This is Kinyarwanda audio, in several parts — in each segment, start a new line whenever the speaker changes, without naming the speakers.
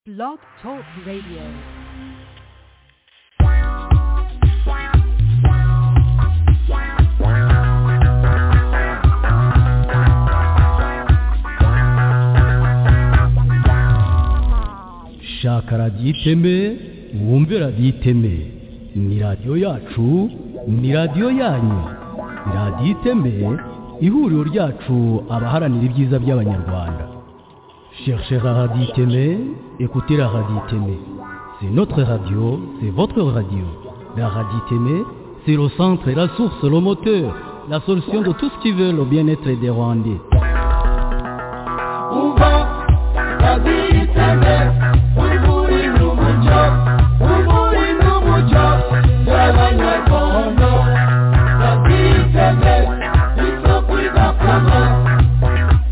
Blog Talk Radio.
shaka radiyo iteme wumve radiyo iteme ni radiyo yacu ni radiyo yanyu ni radiyo iteme ihuriro ryacu abaharanira ibyiza by'abanyarwanda cherchez la radio iteme écoutez la radio iteme c'est notre radio c'est votre radio la radio iteme c'est le centre la source le moteur la solution de tout ce qui veut le bien-être des rwandais
umva kabiri teme wiburi n'umuco wiburi n'umuco y'abanyarwanda kabiri teme isoko idakama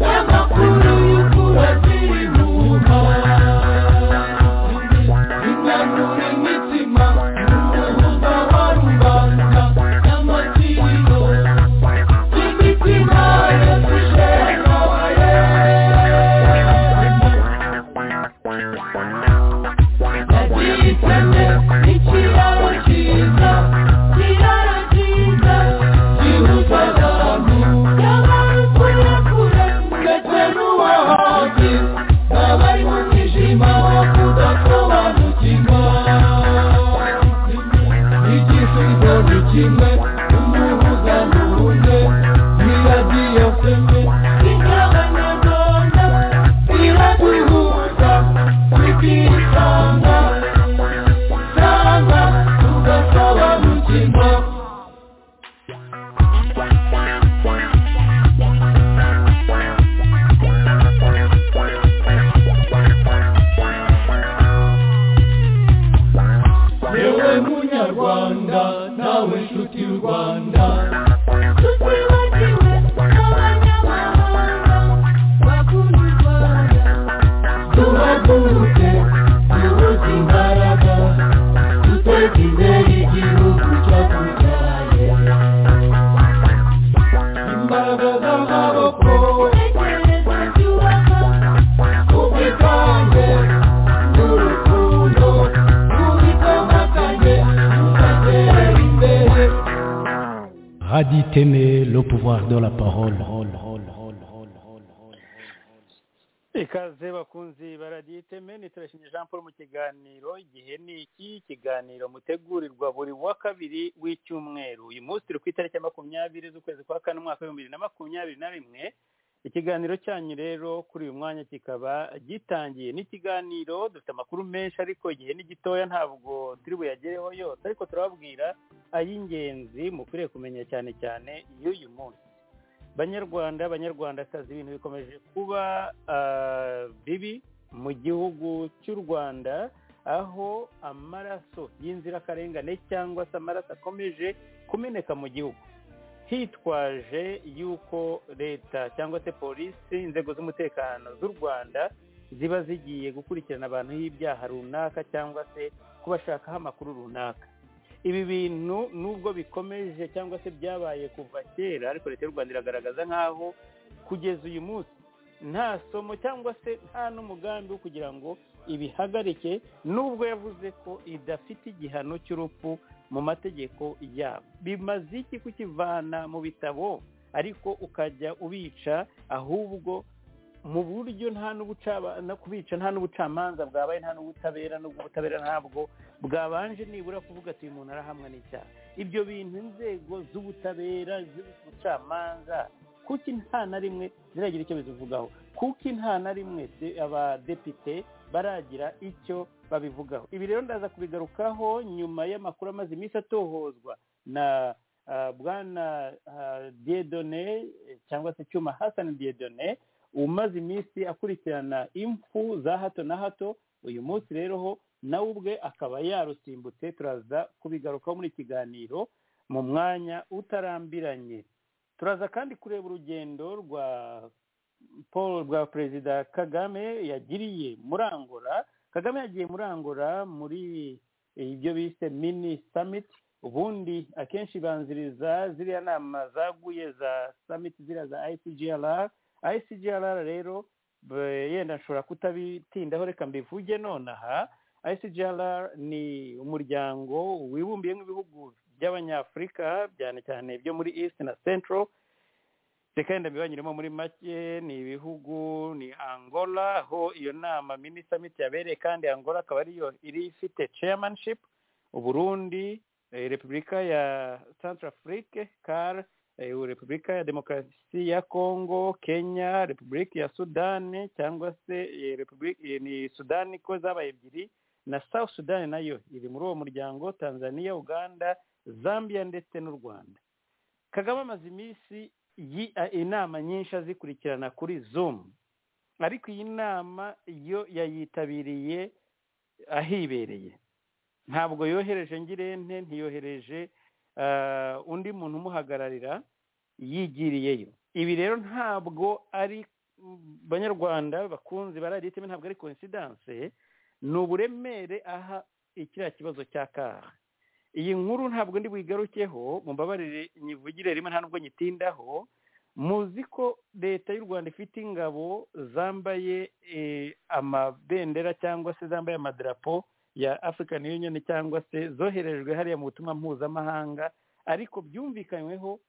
y'amakuru y'ukura ziri nyuma inanura imitima n'umwuga wa rubanda n'amatiro y'imitima yashishenabaye Kimwe umuhuza n'uwundi iradiyo fembe ingabanyarwanda iratwihuza tukisanga sanga tugasobanukirwa yewe munyarwanda nawe nshuti y'u rwanda tutibagiwe n'abanyamahanga bakunda u rwanda duhaguruke duhuze imbaraga duteze imbere igihugu cyatubyaye imbaraga z'amaboko tekereza byubaka ubwitange n'urukundo rubikomatanye rukatera imbere
Radio iteme le pouvoir de la parole
ikaze bakunzi baradiyo iteme ni turashimye jean paul mu kiganiro igihe ni iki kiganiro mutegurirwa buri wa kabiri w'icyumweru uyu munsi turi ku itariki ya makumyabiri z'ukwezi kwa kane umwaka w'ibihumbi bibiri na makumyabiri na rimwe ikiganiro cyanyu rero kuri uyu mwanya kikaba gitangiye n'ikiganiro dufite amakuru menshi ariko igihe ni gitoya ntabwo turi buyagereho yose ariko turababwira ay'ingenzi mukwiriye kumenya cyane cyane y'uyu munsi banyarwanda banyarwandakazi ibintu bikomeje kuba ah, bibi mu gihugu cy'u rwanda aho amaraso y'inzirakarengane cyangwa se amaraso akomeje kumeneka mu gihugu hitwaje yuko leta cyangwa se polisi inzego z'umutekano z'u rwanda ziba zigiye gukurikirana abantu y'ibyaha runaka cyangwa se kubashakaho amakuru runaka ibi bintu nubwo bikomeje cyangwa se byabaye kuva kera ariko leta y'u rwanda iragaragaza nk'aho kugeza uyu munsi nta somo cyangwa se nta n'umugambi wo kugira ngo ibihagarike nubwo yavuze ko idafite igihano cy'urupfu mu mategeko yabo bimaze iki kukivana mu bitabo ariko ukajya ubica ahubwo mu buryo nta n'ubucaba- no kubica nta n'ubucamanza bwabaye nta n'ubutabera n'ubwo ubutabera ntabwo bwabanje nibura kuvuga ati uyu muntu arahamwa n'icyaha ibyo bintu inzego z'ubutabera z'ubucamanza kuki nta na rimwe ziragira icyo bizivugaho kuki nta na rimwe de- abadepite baragira icyo babivugaho ibi rero ndaza kubigarukaho nyuma y'amakuru amaze iminsi atohozwa na ah, bwana ah, diedone eh, cyangwa se cyuma hasani diedone umaze iminsi akurikirana impfu za hato na hato uyu munsi rero ho nawe ubwe akaba yarusimbutse turaza kubigarukaho muri kiganiro mu mwanya utarambiranye turaza kandi kureba urugendo rwa paul rwa perezida kagame yagiriye muri angola kagame yagiye muri angola muri ibyo bise mini summit ubundi akenshi banziriza ziriya nama zaguye za summit ziriya za icgrr icgrr rero Be- yenda nshobora kutabitindaho reka mbivuge nonaha ICGLR ni umuryango wibumbiyemo ibihugu by'abanyafurika cyane cyane byo muri east na central reka yenda mbibanyuremo muri make ni ibihugu ni angola aho iyo nama mini summit yabereye kandi angola akaba ariyo iri ifite chairmanship uburundi eh, repubulika ya central afrique car eh, repubulika ya demokarasi ya congo kenya repubulika ya sudani cyangwa se eh, Republi- eh, ni sudani ko zabaye ebyiri na south sudani nayo iri muri uwo muryango tanzania uganda zambia ndetse n'u rwanda kagame amaze iminsi yi- a- inama nyinshi azikurikirana kuri zoom ariko iyi nama yo yayitabiriye ahibereye ntabwo yohereje ngirente ntiyohereje ah, undi muntu umuhagararira yigiriyeyo ibi rero ntabwo ari mm, banyarwanda bakunzi baraditima ntabwo ari coincidence ni uburemere aha ikiriya kibazo cya kaha iyi nkuru ntabwo ndi buyigarukeho mumbabarire nyivugire rimwe nta nubwo nyitindaho muzi ko leta y'u rwanda ifite ingabo zambaye eh, amabendera cyangwa se zambaye amadarapo ya african union cyangwa se zoherejwe hariya mu butumwa mpuzamahanga ariko byumvikanyweho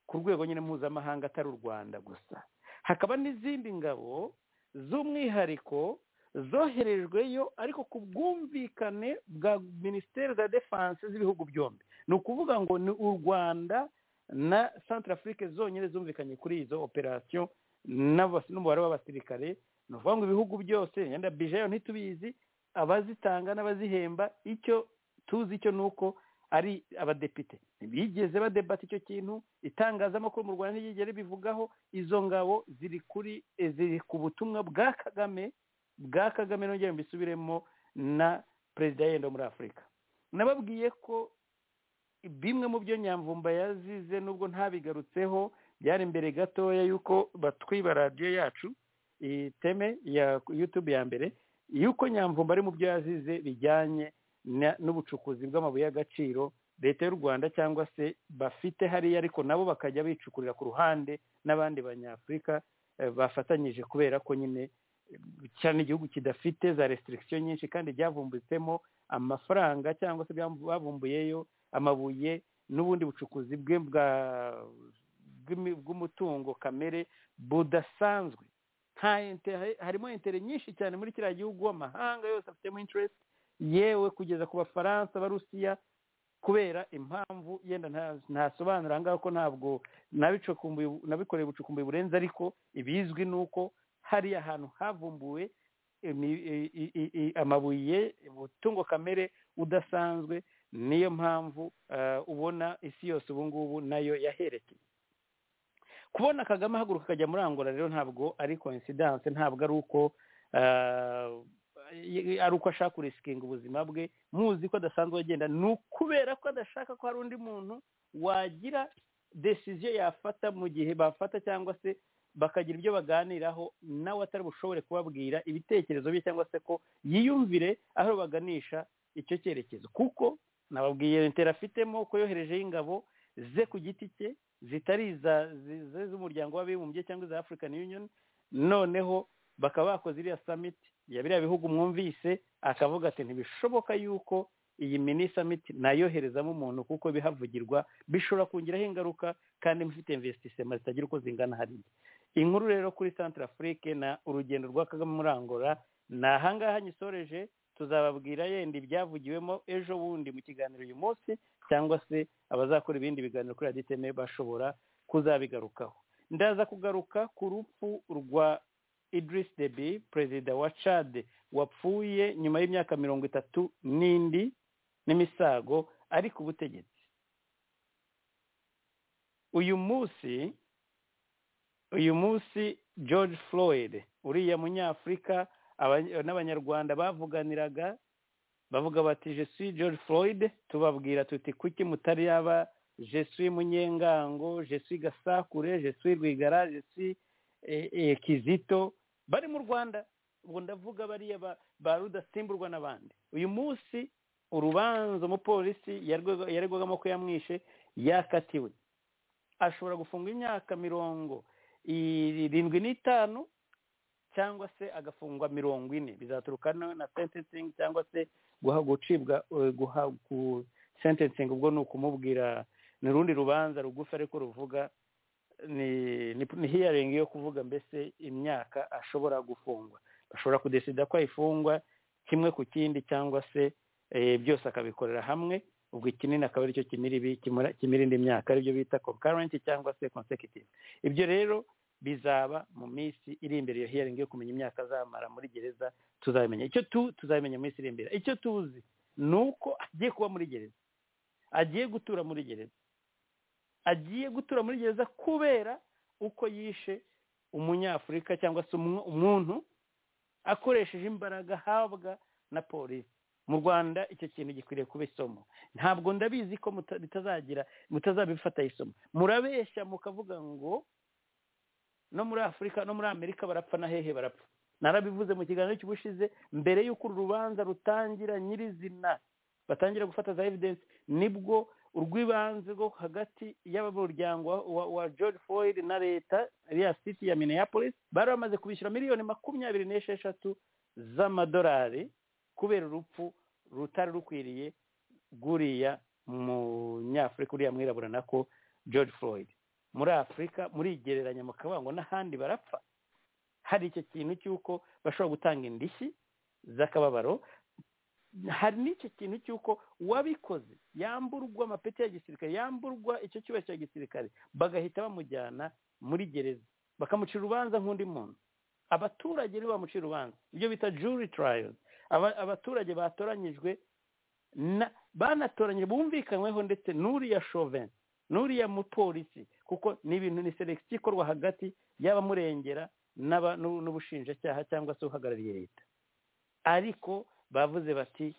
ku rwego nyine mpuzamahanga atari u rwanda gusa hakaba n'izindi ngabo z'umwihariko zoherejweyo ariko ku bwumvikane bwa minisiteri za defanse z'ibihugu byombi ni ukuvuga ngo ni u rwanda na centrafrique zonyine zumvikanye kuri izo operasiyo n'abas- n'umubare w'abasirikare ni ukuvuga ngo ibihugu byose yenda bijayo ntitubizi abazitanga n'abazihemba icyo tuzi cyo ni uko ari abadepite ntibigeze badebata icyo kintu itangazamakuru mu rwanda ntiryigere bivugaho izo ngabo ziri kuri eh, ziri ku butumwa bwa kagame bwa kagame nongere mbisubiremo na perezida yenda wo muri afurika nababwiye ko bimwe mu byo nyamvumba yazize nubwo ntabigarutseho byari mbere gatoya y'uko batwiba radiyo yacu iyi teme ya yutube ya mbere y'uko nyamvumba ari mu byo yazize bijyanye na- n'ubucukuzi bw'amabuye y'agaciro leta y'u rwanda cyangwa se bafite hariya ariko nabo bakajya bicukurira ku ruhande n'abandi banyafurika eh, bafatanyije kubera ko nyine cyane igihugu kidafite za restriction nyinshi kandi byavumbutsemo amafaranga cyangwa se byambu- bavumbuyeyo amabuye n'ubundi bucukuzi bwe bwa bw'imi- bw'umutungo kamere budasanzwe nta inte- hari- harimo intere nyinshi cyane muri kiriya gihugu amahanga yose afitemo interest yewe kugeza ku bafaransa abarusiya kubera impamvu yenda nta- ntasobanura aha ngaha ko ntabwo nabicukumbuye- nabikoreye ubucukumbuye burenze ariko ibizwi ni uko hariya ahantu havumbuwe imi- i- i- i- i- amabuye ubutungo kamere udasanzwe niyo mpamvu eh, ubona isi yose ubu ngubu nayo yaherekeye kubona kagame ahaguruka akajya muri angola rero ntabwo ari coincidence ntabwo ari uko eh, y- ari uko ashaka kurisikinga ubuzima bwe muzi ko adasanzwe agenda ni ukubera ko adashaka ko hari undi muntu wagira desiziyo yafata mu gihe bafata cyangwa se bakagira ibyo baganiraho nawe atari bushobore kubabwira ibitekerezo bye cyangwa se ko yiyumvire aho baganisha icyo cyerekezo kuko nababwiye intera afitemo ko yoherejeho ingabo ze ku giti cye zitari iza zi- ze z'umuryango w'abibumbye cyangwa iza african union noneho bakaba bakoze iriya summit ya biriya bihugu mwumvise akavuga ati ntibishoboka yuko iyi mini summit nayoherezamo umuntu kuko bihavugirwa bishobora kongeraho ingaruka kandi mfite investisema zitagira uko zingana hariya inkuru rero kuri centre afrique na urugendo rwa kagame muri angola ni ahangaha nyisoreje tuzababwira yenda ibyavugiwemo ejo bundi mu kiganiro uyu munsi cyangwa se abazakora ibindi biganiro kuri raditeme bashobora kuzabigarukaho ndaza kugaruka ku rupfu rwa idris debi perezida wa chad wapfuye nyuma y'imyaka mirongo itatu n'indi n'imisago ari ku butegetsi uyu munsi uyu munsi george floyd uriya munyafurika aba- n'abanyarwanda bavuganiraga bavuga bati jesuwi george floyd tubabwira tuti kuki mutari yaba jesuwi munyengango jesuwi gasakure jesuwi rwigara jesuwi eh, eh, kizito bari mu rwanda ubwo ndavuga bariya ba- ba rudasimburwa n'abandi uyu munsi urubanza umupolisi yarwega- yaregwagamo ko yamwishe yakatiwe ashobora gufungwa imyaka mirongo irindwi n'itanu cyangwa se agafungwa mirongo ine bizaturuka na na sentencing cyangwa se guha gucibwa eh, guha gu- sentencing ubwo ni ukumubwira ni urundi rubanza rugufi ariko ruvuga ni ni ni hearing yo kuvuga mbese imyaka ashobora gufungwa bashobora kudesida ko ayifungwa kimwe ku kindi cyangwa se eh, byose akabikorera hamwe ubwo ikinini akaba aricyo kimira ibi kimura- kimira indi myaka aribyo bita concurrent cyangwa se consecutive ibyo rero bizaba mu minsi iri imbere iyo hearing yo kumenya imyaka azamara muri gereza tuzabimenya icyo tu tuzabimenya mu minsi iri imbere icyo tuzi ni uko agiye kuba muri gereza agiye gutura muri gereza agiye gutura muri gereza kubera uko yishe umunyafurika cyangwa se umu- umuntu akoresheje imbaraga ahabwa na polisi mu rwanda icyo kintu gikwiriye kuba isomo ntabwo ndabizi ko muta- bitazagira mutazabifata isomo murabeshya mukavuga ngo no muri afurika no muri amerika barapfa na hehe barapfa narabivuze mu kiganiro cy'ubushize mbere y'uko uru rubanza rutangira nyirizina batangira gufata za evidence nibwo urw'ibanze rwo hagati y'abamuryango wa, wa, wa george floyd na leta iriya city ya minneapolis bari bamaze kubishyura miliyoni makumyabiri n'esheshatu z'amadolari kubera urupfu rutari rukwiriye rw'uriya munyafurika uriya mwirabura nako george floyd muri afurika murigereranya mukavuga ngo n'ahandi barapfa hari icyo kintu cy'uko bashobora gutanga indishyi z'akababaro hari n'icyo kintu cy'uko uwabikoze yamburwa amapeti ya gisirikare yamburwa icyo cyubahiro cya gisirikare bagahita bamujyana muri gereza bakamucira urubanza nk'undi muntu abaturage nibo bamucira urubanza ibyo bita jury trials Aba- abaturage batoranyijwe na- banatoranyijwe bumvikanyweho ndetse n'uriya chauvin n'uriya mupolisi kuko ni ibintu ni selekisiyo ikorwa hagati y'abamurengera n'aba- n'u- n'ubushinjacyaha cyangwa se uhagarariye leta ariko bavuze bati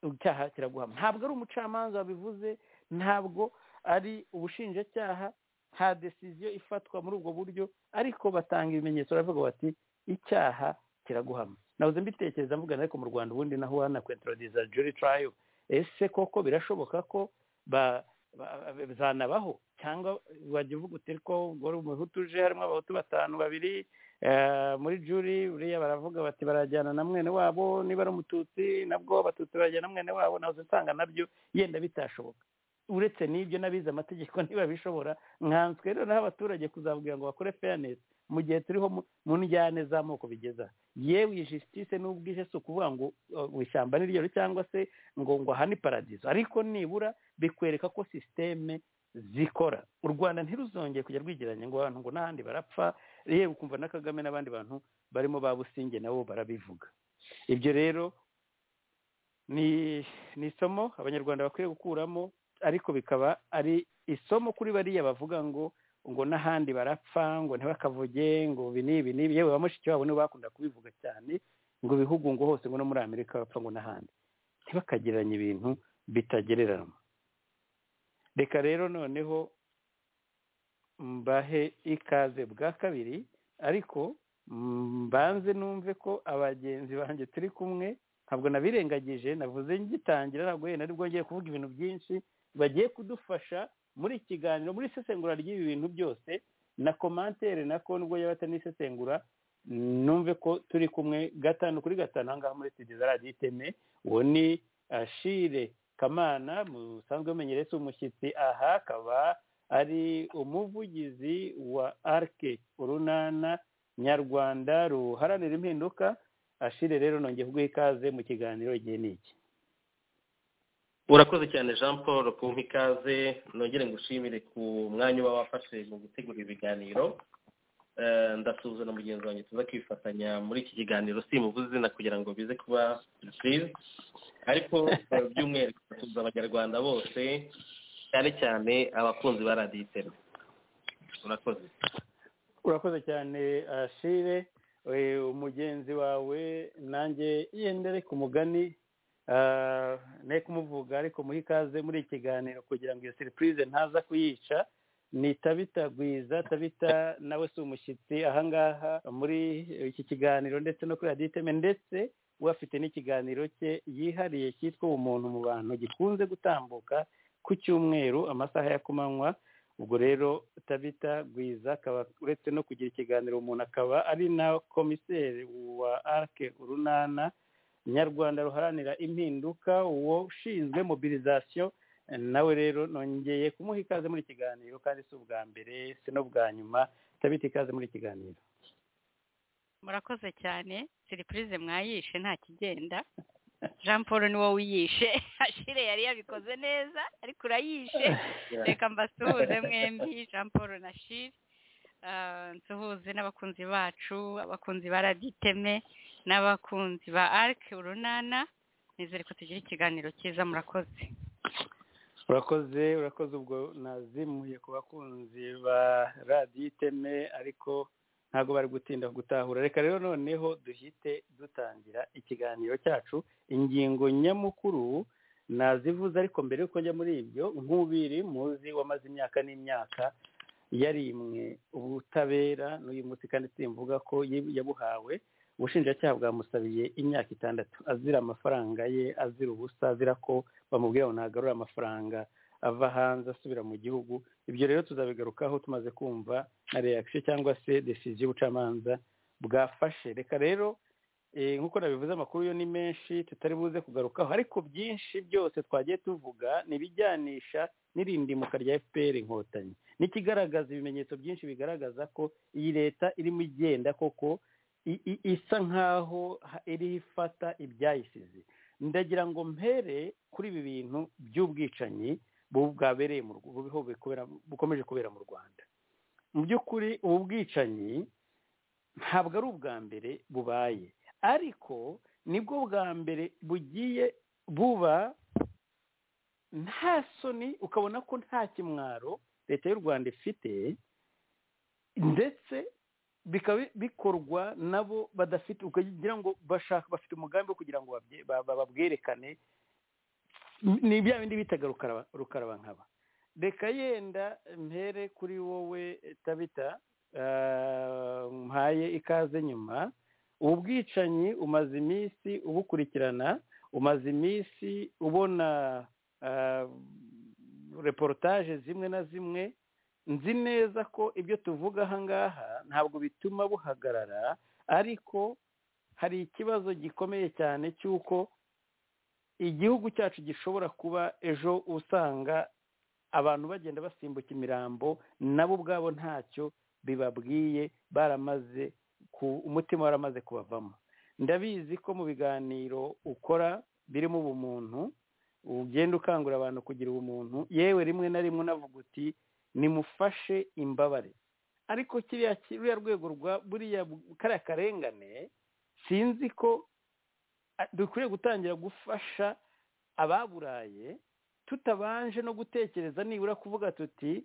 icyaha kiraguhama ntabwo ari umucamanza wabivuze ntabwo ari ubushinjacyaha nta desiziyo ifatwa muri ubwo buryo ariko batanga ibimenyetso baravuga bati icyaha kiraguhama nahoze mbitekereza mvugana ariko mu rwanda ubundi naho wanakwentorodiza juri tarayo ese koko birashoboka ko ba- ba- bizanabaho cyangwa wajya uvuga uti ko wari umuhutu uje harimo abahutu batanu babiri eh, muri juri buriya baravuga bati barajyana na mwene wabo niba ari umututsi nabwo abatutsi barajyana na mwene wabo nahoze nsanga nabyo yenda bitashoboka uretse n'ibyo n'abize amategeko niba bishobora nkanswe rero naho abaturage kuzabwira ngo bakore fairness mu gihe turiho mu- mu njyane z'amoko bigeza yewe iyi justice n'ubwishe si ukuvuga ngo uh, ngo ishyamba ni ryo cyangwa se ngo ngo aha ni paradizo ariko nibura bikwereka ko sisiteme zikora u rwanda ntiruzongere kujya rwigereranya ngo abantu ngo n'ahandi barapfa yewe ukumva na kagame n'abandi bantu barimo ba businge nabo barabivuga ibyo rero ni ni isomo abanyarwanda bakwiye gukuramo ariko bikaba ari isomo kuri bariya bavuga ngo ngo n'ahandi barapfa ngo ntibakavuge ngo ibi n'ibi n'ibi yewe ba mushiki wabo nibo bakunda kubivuga cyane ngo ibihugu ngo hose ngo no muri amerika bapfa ngo n'ahandi ntibakagereranye ibintu bitagereranywa reka rero noneho mbahe ikaze bwa kabiri ariko mbanze numve ko abagenzi banjye turi kumwe ntabwo nabirengagije navuze ngitangira ntabwo wenda nibwo ngiye kuvuga ibintu byinshi bagiye kudufasha muri iki kiganiro muri isesengura ry'ibi bintu byose na komantere nako nubwo yaba atanisesengura numve ko turi kumwe gatanu kuri gatanu ahangaha muri studio za radiyo iteme uwo ni ashire kamana musanzwe mumenyereye si umushyitsi aha akaba ari umuvugizi wa arke urunana nyarwanda ruharanira impinduka ashire rero nongeye kuguha ikaze mu kiganiro igihe ni iki
urakoze cyane jean paul kumpa ikaze nongere ngushimire ku mwanya uba wafashe mu gutegura ibiganiro Eh, ndasuhuza na mugenzi wanjye tuza kwifatanya muri iki kiganiro simuvuze izina kugira ngo bize kuba surprise ariko eh, by'umwihariko tuza abanyarwanda bose cyane cyane abakunzi ba radiyo iteme urakoze
urakoze cyane ashire Eh, umugenzi wawe nanjye yendere ku mugani Ah, ne kumuvuga ariko muhe ikaze muri iki kiganiro kugira ngo iyo seripurize ntaza kuyica ni tabita gwiza tabita nawe si umushyitsi ahangaha muri iki kiganiro ndetse no kuri radiyo iteme ndetse we afite n'ikiganiro cye yihariye cyitwa ubumuntu mu bantu gikunze gutambuka ku cyumweru amasaha ya kumanywa ubwo rero tabita gwiza akaba uretse no kugira ikiganiro umuntu akaba ari na komiseri wa arike urunana nyarwanda ruharanira impinduka uwo ushinzwe mobilizasiyo nawe rero nongeye kumuha ikaze muri iki kiganiro kandi si ubwa mbere si n'ubwa nyuma tabita ikaze muri iki kiganiro
murakoze cyane siripurize mwayishe nta kigenda jean paul niwo wiyishe ashire yari yabikoze neza ariko urayishe reka mbasuhuze mwembi jean paul na shire Ah, nsuhuze n'abakunzi bacu abakunzi ba raditeme n'abakunzi ba arike urunana nizere ko tugira ikiganiro cyiza murakoze
urakoze urakoze ubwo nazimuye ku bakunzi ba radiyo iteme ariko ntabwo bari gutinda gutahura reka rero noneho duhite dutangira ikiganiro cyacu ingingo nyamukuru nazivuze ariko mbere yuko njya muri ibyo nk'ubiri muzi wamaze imyaka n'imyaka yarimwe ubutabera n'uyu munsi kandi simvuga ko yib- yabuhawe ubushinjacyaha bwamusabiye imyaka itandatu azira amafaranga ye azira ubusa azira ko bamubwira ngo ntagarure amafaranga ava hanze asubira mu gihugu ibyo rero tuzabigarukaho tumaze kumva na reaction cyangwa se decision y'ubucamanza bwafashe reka rero eh, nk'uko nabivuze amakuru yo ni menshi tutari buze kugarukaho ariko byinshi byose twagiye tuvuga ni ibijyanisha n'irindimuka rya fpr inkotanyi n'ikigaragaza ibimenyetso byinshi bigaragaza ko iyi leta irimo igenda koko i- i- isa nk'aho ha- iriho ifata ibyayisize ndagira ngo mpere kuri ibi bintu by'ubwicanyi bu- bwabereye mu Rw- buriho bukubera- bukomeje kubera mu rwanda mu by'ukuri ubu bwicanyi ntabwo ari ubwa mbere bubaye ariko nibwo bwa mbere bugiye buba nta soni ukabona ko nta kimwaro leta y'u rwanda ifite ndetse bikaba bikorwa nabo badafite ukagira ngo bashaka bafite umugambi wo kugira ngo babye- ba- ba- babwerekane ni bya bindi bitaga rukaraba rukarabankaba reka yenda mpere kuri wowe tabita ah, mpaye ikaze nyuma ubu bwicanyi umaze iminsi ubukurikirana umaze iminsi ubona ah, reportage zimwe na zimwe nzi neza ko ibyo tuvuga aha ngaha ntabwo bituma buhagarara ariko hari ikibazo gikomeye cyane cy'uko igihugu cyacu gishobora kuba ejo usanga abantu bagenda basimbuka imirambo nabo ubwabo ntacyo bibabwiye baramaze ku- umutima waramaze kubavamo ndabizi ko mu biganiro ukora birimo ubumuntu ugenda ukangurira abantu kugira ubumuntu yewe rimwe na rimwe unavuga uti nimufashe imbabare ariko kiriya kiriya rwego rwa buriya kariya karengane sinzi ko a- dukwiriye gutangira gufasha ababuraye tutabanje no gutekereza nibura kuvuga tuti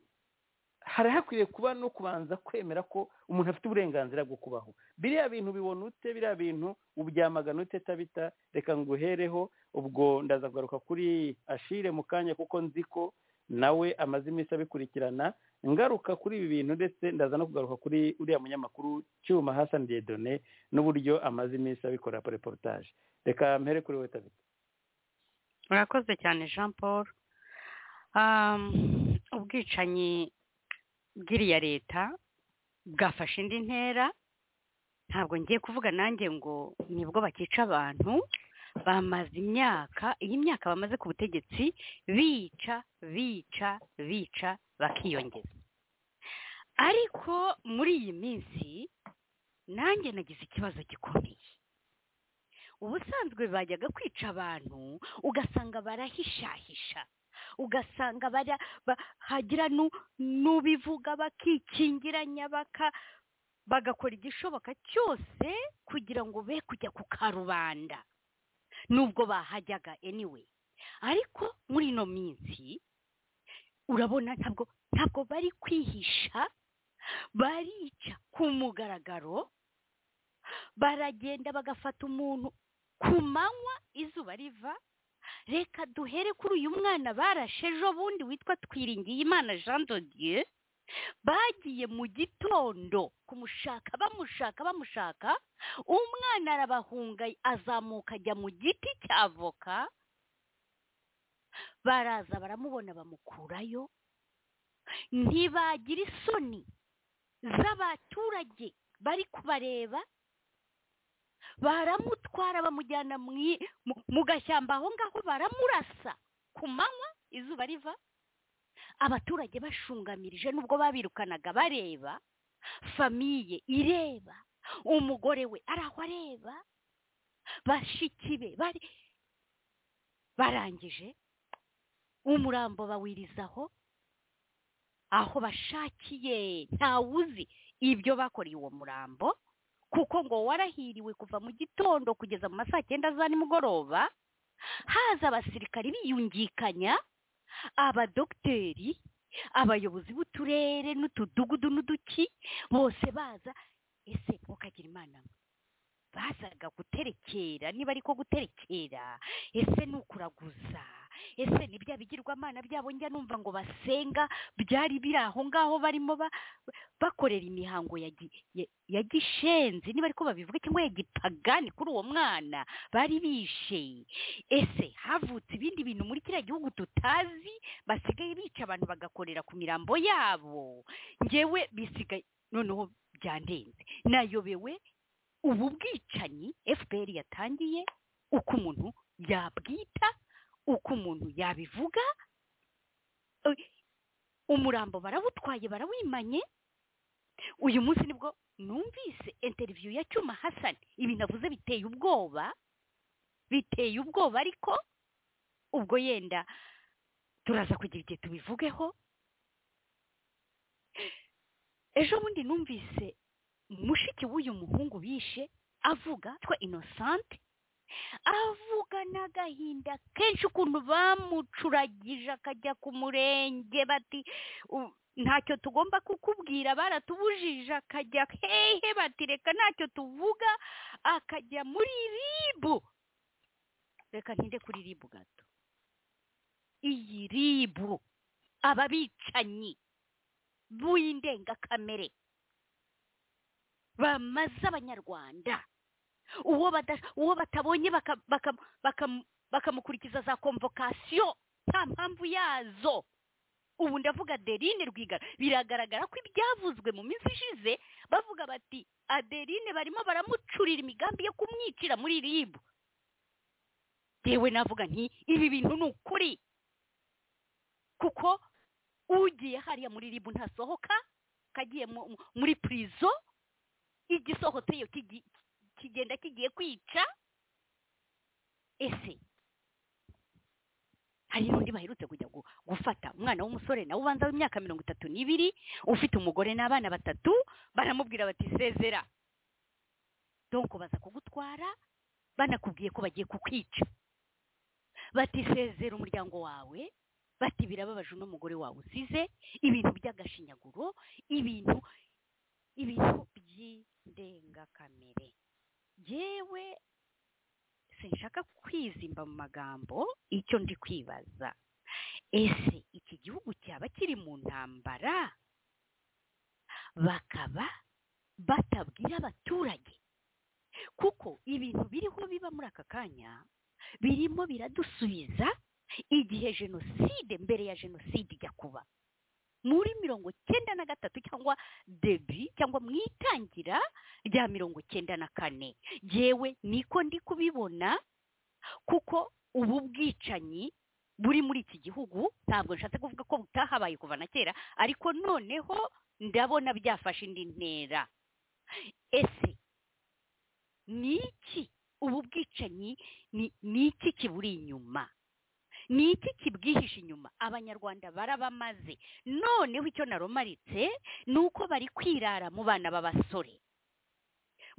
hari hakwiriye kuba no kubanza kwemera ko umuntu afite uburenganzira bwo kubaho biriya bintu bibona ute biriya bintu ubyamagana ute tabita reka nguhereho ubwo ndaza kugaruka kuri ashire mu kanya kuko nzi ko nawe amaze iminsi abikurikirana ngaruka kuri ibi bintu ndetse ndaza no kugaruka kuri uriya munyamakuru cyuma Hassan Dieudonné n'uburyo amaze iminsi abikora reportage reka mpere kuri wowe tabita
murakoze cyane jean paul Um, ubwicanyi bw'iriya leta bwafashe indi ntera ntabwo ngiye kuvuga nanjye ngo nibwo bakica abantu bamaze imyaka iyi myaka bamaze ku butegetsi bica bica bica bakiyongeza ariko muri iyi minsi nanjye nagize ikibazo gikomeye ubusanzwe bajyaga kwica abantu ugasanga barahishahisha ugasanga bara ba- hagira nu- n'ubivuga bakikingiranya baka bagakora igishoboka cyose kugira ngo be kujya ku karubanda nubwo bahajyaga anyway ariko muri ino minsi urabona ntabwo ntabwo bari kwihisha barica ku mugaragaro baragenda bagafata umuntu ku manywa izuba riva reka duhere kuri uyu mwana barashe ejo bundi witwa twiringiyimana jean de dieu bagiye mu gitondo kumushaka bamushaka bamushaka umwana arabahunga azamuka ajya mu giti cya avoka baraza baramubona bamukurayo ntibagira isoni z'abaturage bari kubareba baramutwara bamujyana mu i- mu- mu gashyamba aho ngaho baramurasa ku manywa izuba riva abaturage bashungamirije nubwo babirukanaga bareba famiye ireba umugore we ari aho areba bashiki be bari barangije umurambo bawirizaho aho bashakiye ntawuzi ibyo bakoreye uwo murambo kuko ngo warahiriwe kuva mu gitondo kugeza mu ma saa cyenda za nimugoroba haza abasirikari biyungikanya abadogiteri abayobozi b'uturere n'utudugudu n'uduki bose baza ese mukagira imana mwe bazaga guterekera niba ariko guterekera ese ni ukuraguza ese ni bya bigirwamana byabo njya numva ngo basenga byari biri aho ngaho barimo ba- bakorera imihango ya gi- ya- ya gishenzi niba ariko babivuga cyangwa ya gipagani kuri uwo mwana bari bishe ese havutse ibindi bintu muri kiriya gihugu tutazi basigaye bica abantu bagakorera ku mirambo yabo ngewe bisigaye noneho byandenze nayobewe ubu bwicanyi fpr yatangiye uko umuntu yabwita uko umuntu yabivuga Eh, umurambo barawutwaye barawimanye uyu munsi nibwo numvise interiviyu ya cyuma hasani ibintu avuze biteye ubwoba biteye ubwoba ariko ubwo yenda turaza kugira igihe tubivugeho ejo bundi numvise mushiki w'uyu muhungu bishe avuga twa inosante avuga n'agahinda kenshi ukuntu bamucuragije akajya ku murenge bati "U- ntacyo tugomba kukubwira baratubujije akajya hehe bati reka ntacyo tuvuga akajya muri ribu reka ntinde kuri ribu gato iyi ribu aba bicanyi b'indengakamere bamaze abanyarwanda uwo bada- uwo batabonye baka- baka- baka- bakamukurikiza za komvokasiyo nta mpamvu yazo ubu ndavuga adeline rwigara biragaragara ko ibyavuzwe mu minsi ishize bavuga bati adeline barimo baramucurira imigambi yo kumwicira muri ribu yewe navuga nti ibi bintu ni ukuri kuko ugiye hariya muri ribu ntasohoka kagiye mu- mu- muri purizo igisohotseyo kigi- kigenda kigiye kwica ese hari n'undi baherutse kujya gu- gufata umwana w'umusore nawe ubanza w'imyaka mirongo itatu n'ibiri ufite umugore n'abana batatu baramubwira bati sezera donko baza kugutwara banakubwiye ko bagiye kukwica bati sezera umuryango wawe bati birababaje uno mugore wawe usize ibintu by'agashinyaguro ibintu ibintu by'indengakamere yewe sinshaka kwizimba mu magambo icyo ndi kwibaza ese iki gihugu cyaba kiri mu ntambara bakaba batabwira abaturage kuko ibintu biriho biba muri aka kanya birimo biradusubiza igihe jenoside mbere ya jenoside ijya kuba muri mirongo cyenda na gatatu cyangwa debi cyangwa mu itangira rya mirongo cyenda na kane yewe niko ndi kubibona kuko ubu bwicanyi buri muri iki gihugu ntabwo nshatse kuvuga ko butahabaye kuva na kera ariko noneho ndabona byafashe indi ntera ese ni iki ubu bwicanyi ni- ni iki kiburi inyuma ni iki kibwihishe inyuma abanyarwanda barabamaze noneho icyo naromaritse ni uko bari kwirara mu bana b'abasore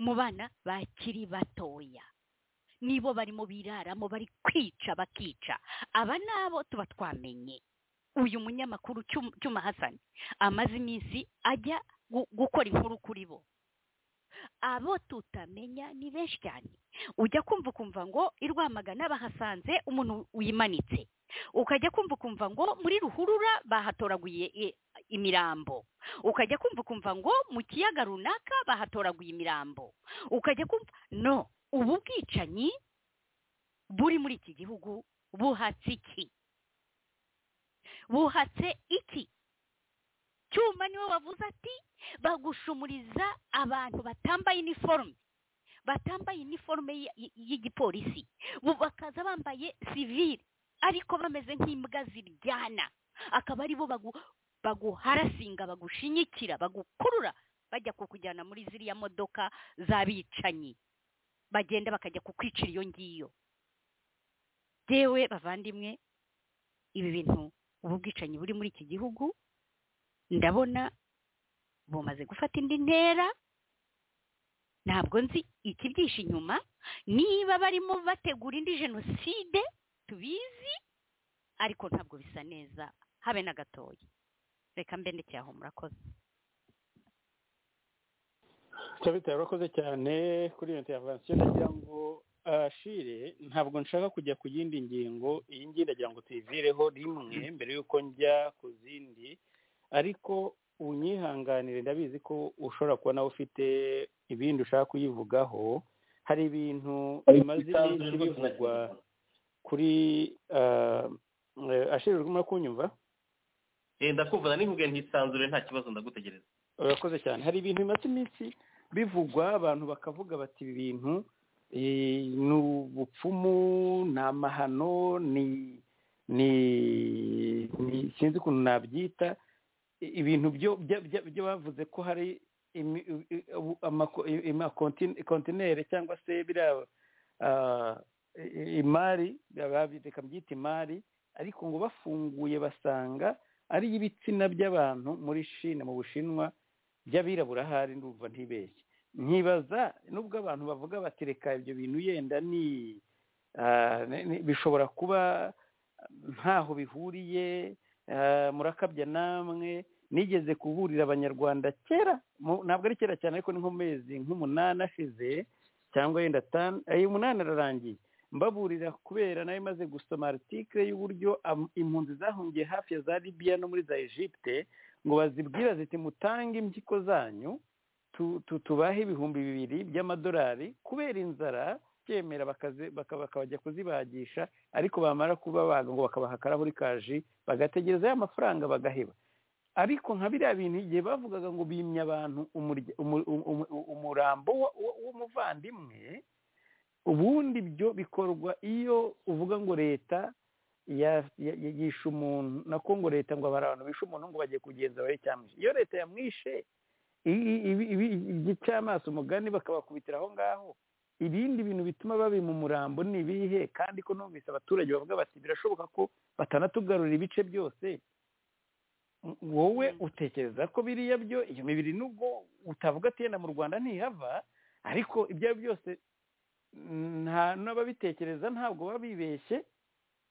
mu bana bakiri batoya nibo barimo biraramo bari kwica bakica aba ni abo tuba twamenye uyu munyamakuru Cyum- cyuma hasani amaze iminsi ajya gu- gukora inkuru kuri bo abo tutamenya ni benshi cyane ujya kumva ukumva ngo i rwamagana bahasanze umuntu wimanitse ukajya kumva ukumva ngo muri ruhurura bahatoraguye i- imirambo ukajya kumva ukumva ngo mu kiyaga runaka bahatoraguye imirambo ukajya kumva no ubu bwicanyi buri muri iki gihugu buhatse iki buhatse iki cyuma niwe wavuze ati bagushumuriza abantu batambaye iniforume batambaye iniforume y- y- y'igipolisi bu- bakaza bambaye sivire ariko bameze nk'imbwa ziryana akaba ari bo bagu- baguharasinga bagushinyikira bagukurura bajya kukujyana muri ziriya modoka z'abicanyi bagenda bakajya kukwicira iyo ngiyo yewe bavandimwe ibi bintu ubu bwicanyi buri muri iki gihugu ndabona bumaze gufata indi ntera ntabwo nzi ikibyishe inyuma niba barimo bategura indi jenoside tubizi ariko ntabwo bisa neza habe na gatoya reka mbe ndekeye aho murakoze
tabita yarakoze cyane kuri iyo intervention ndagira ngo ashire ntabwo nshaka kujya ku yindi ngingo iyi ngiyi ndagira ngo tuyivireho rimwe mbere y'uko njya ku zindi ariko unyihanganire ndabizi ko ushobora kuba nawe ufite ibindi ushaka kuyivugaho hari ibintu bimaze iminsi bivugwa kuri ah, eh, ashire urimo kunyumva
ndakumva nikubwiye ntisanzure nta kibazo ndagutegereza
urakoze cyane hari ibintu bimaze iminsi bivugwa abantu bakavuga bati ibi bintu eh, ni ubupfumu ni amahano ni ni ni- sinzi ukuntu nabyita I- ibintu byo bya- bya- byo bavuze ko hari imi- i- u- amako- i- ima- kontin- kontinere cyangwa se biriya ah, i- i- imari baba- reka mbyita imari ariko ngo bafunguye basanga ari ibitsina by'abantu muri shine mu bushinwa by'abirabura ahari ndumva ntibeshye nkibaza nubwo abantu bavuga bati reka ibyo bintu yenda ni ah, ni- ni- bishobora kuba ntaho bihuriye ah, murakabya namwe nigeze kuburira abanyarwanda kera mu- ntabwo ari kera cyane ariko ni nko mu mezi nk'umunani ashize cyangwa yenda atanu ayo umunani ararangiye mbaburira kubera nayo imaze gusoma article y'uburyo am- impunzi zahungiye hafi ya za libiya no muri za egypte ngo bazibwira ziti mutange impyiko zanyu tu- tu- tubahe ibihumbi bibiri by'amadolari kubera inzara byemera bakaze- baka- bakabajya kuzibagisha ariko bamara kubabaga ngo bakabaha akarahuri kaji bagategereza ya mafaranga bagaheba ariko nka biriya bintu igihe bavugaga ngo bimye abantu umurya- umu- umu- umu- umurambo wa- wa- w'umuvandimwe ubundi byo bikorwa iyo uvuga ngo leta ya- ya- ya- yishe umuntu nako ngo leta ngo hari abantu bishe umuntu ngo bagiye kugenza bare cyamwishe iyo leta yamwishe i- i- ibi- ibi- igicaamaso umugani bakabakubitira aho ngaho ibindi bintu bituma babima umurambo ni ibihe kandi ko numvise abaturage bavuga bati birashoboka ko batanatugarurira ibice byose M- wowe utekereza ko biriya byo iyo mibiri nubwo utavuga ati yenda mu rwanda ntihava ariko ibyo ari byo byose nta n'ababitekereza ntabwo baba bibeshye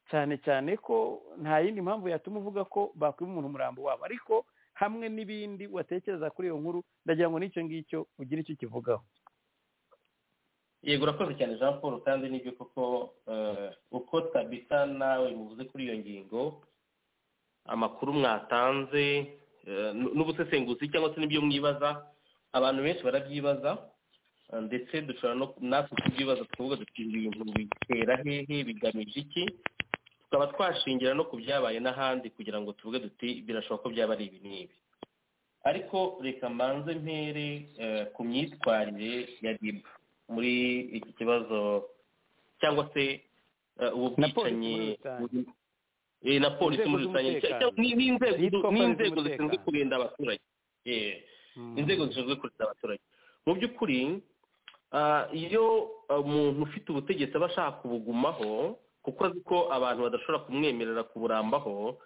cyane cyane ko nta yindi mpamvu yatuma uvuga ko bakwiba umuntu umurambo wabo ariko hamwe n'ibindi watekereza kuri iyo nkuru ndagira ngo n'icyo ngicyo ugire icyo ukivugaho
yego urakoze cyane jean paul kandi nibyo koko eh, uko tabita nawe muvuze kuri iyo ngingo amakuru mwatanze eh, n- n'ubusesenguzi cyangwa se n'ibyo mwibaza abantu benshi barabyibaza eh, ndetse dushobora no natwe kubyibaza tukavuga duti ibi bintu bitera hehe bigamije iki tukaba twashingira no ku byabaye n'ahandi kugira ngo tuvuge duti birashoboka ko byaba ari ibi n'ibi ariko reka mbanze mpere eh, ku myitwarire ya ribu muri iki kibazo cyangwa se eh, ubu
Na polisi muri
bwicanyi
rusange.
buri- eh, na polisi
Inzego
muri rusange
z'umutekano.
cyangwa ni- n'inzego
Yitwa polisi
n'inzego zishinzwe
z'umutekano.
kurinda abaturage Eh, inzego zishinzwe kurinda abaturage mu by'ukuri ah, iyo ah, umuntu ufite ubutegetsi aba ashaka kubugumaho kuko azi ko abantu badashobora kumwemerera kuburambaho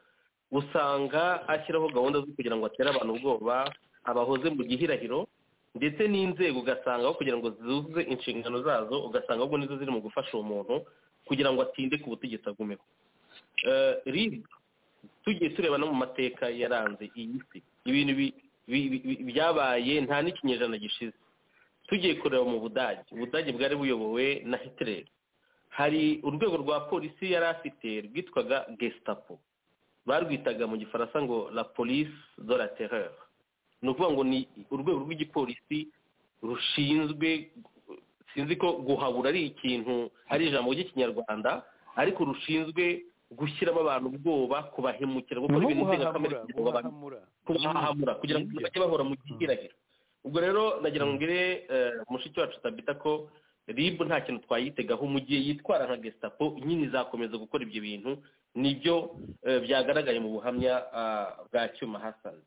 usanga ashyiraho gahunda zo kugira ngo atere abantu ubwoba abahoze mu gihirahiro ndetse n'inzego ugasangaho kugira ngo zuzuze inshingano zazo ugasanga ahubwo nizo ziri mu gufasha uwo muntu kugira ngo atinde ku butegetsi agumeho Eh, rib tugiye tureba no mu mateka yaranze iyi si ibintu bi- bi- bi- byabaye nta n'ikinyejana gishize tugiye kureba mu budage ubudage bwari buyobowe na hitler hari urwego rwa polisi yari afite rwitwaga gestapo barwitaga mu gifaransa ngo la police de la terreur ni ukuvuga ngo ni urwego rw'igipolisi rushinzwe sinzi ko guhabura ari ikintu ari ijambo ry'ikinyarwanda ariko rushinzwe gushyiramo abantu ubwoba kubahemukira gukora
nko
ibintu ndengakamere
guhahamura
kugira ngo abantu
guhahamura
kubahahamura kugira ngo
Nibyo.
bajye bahora mu gihirahiro ubwo rero nagira ngo ngire eh, mushiki wacu tabita ko ribu nta kintu twayitegaho mu gihe yitwara nka gestapo nyine izakomeza gukora ibyo bintu nibyo eh, byagaragaye mu buhamya ah, bwa cyuma hasani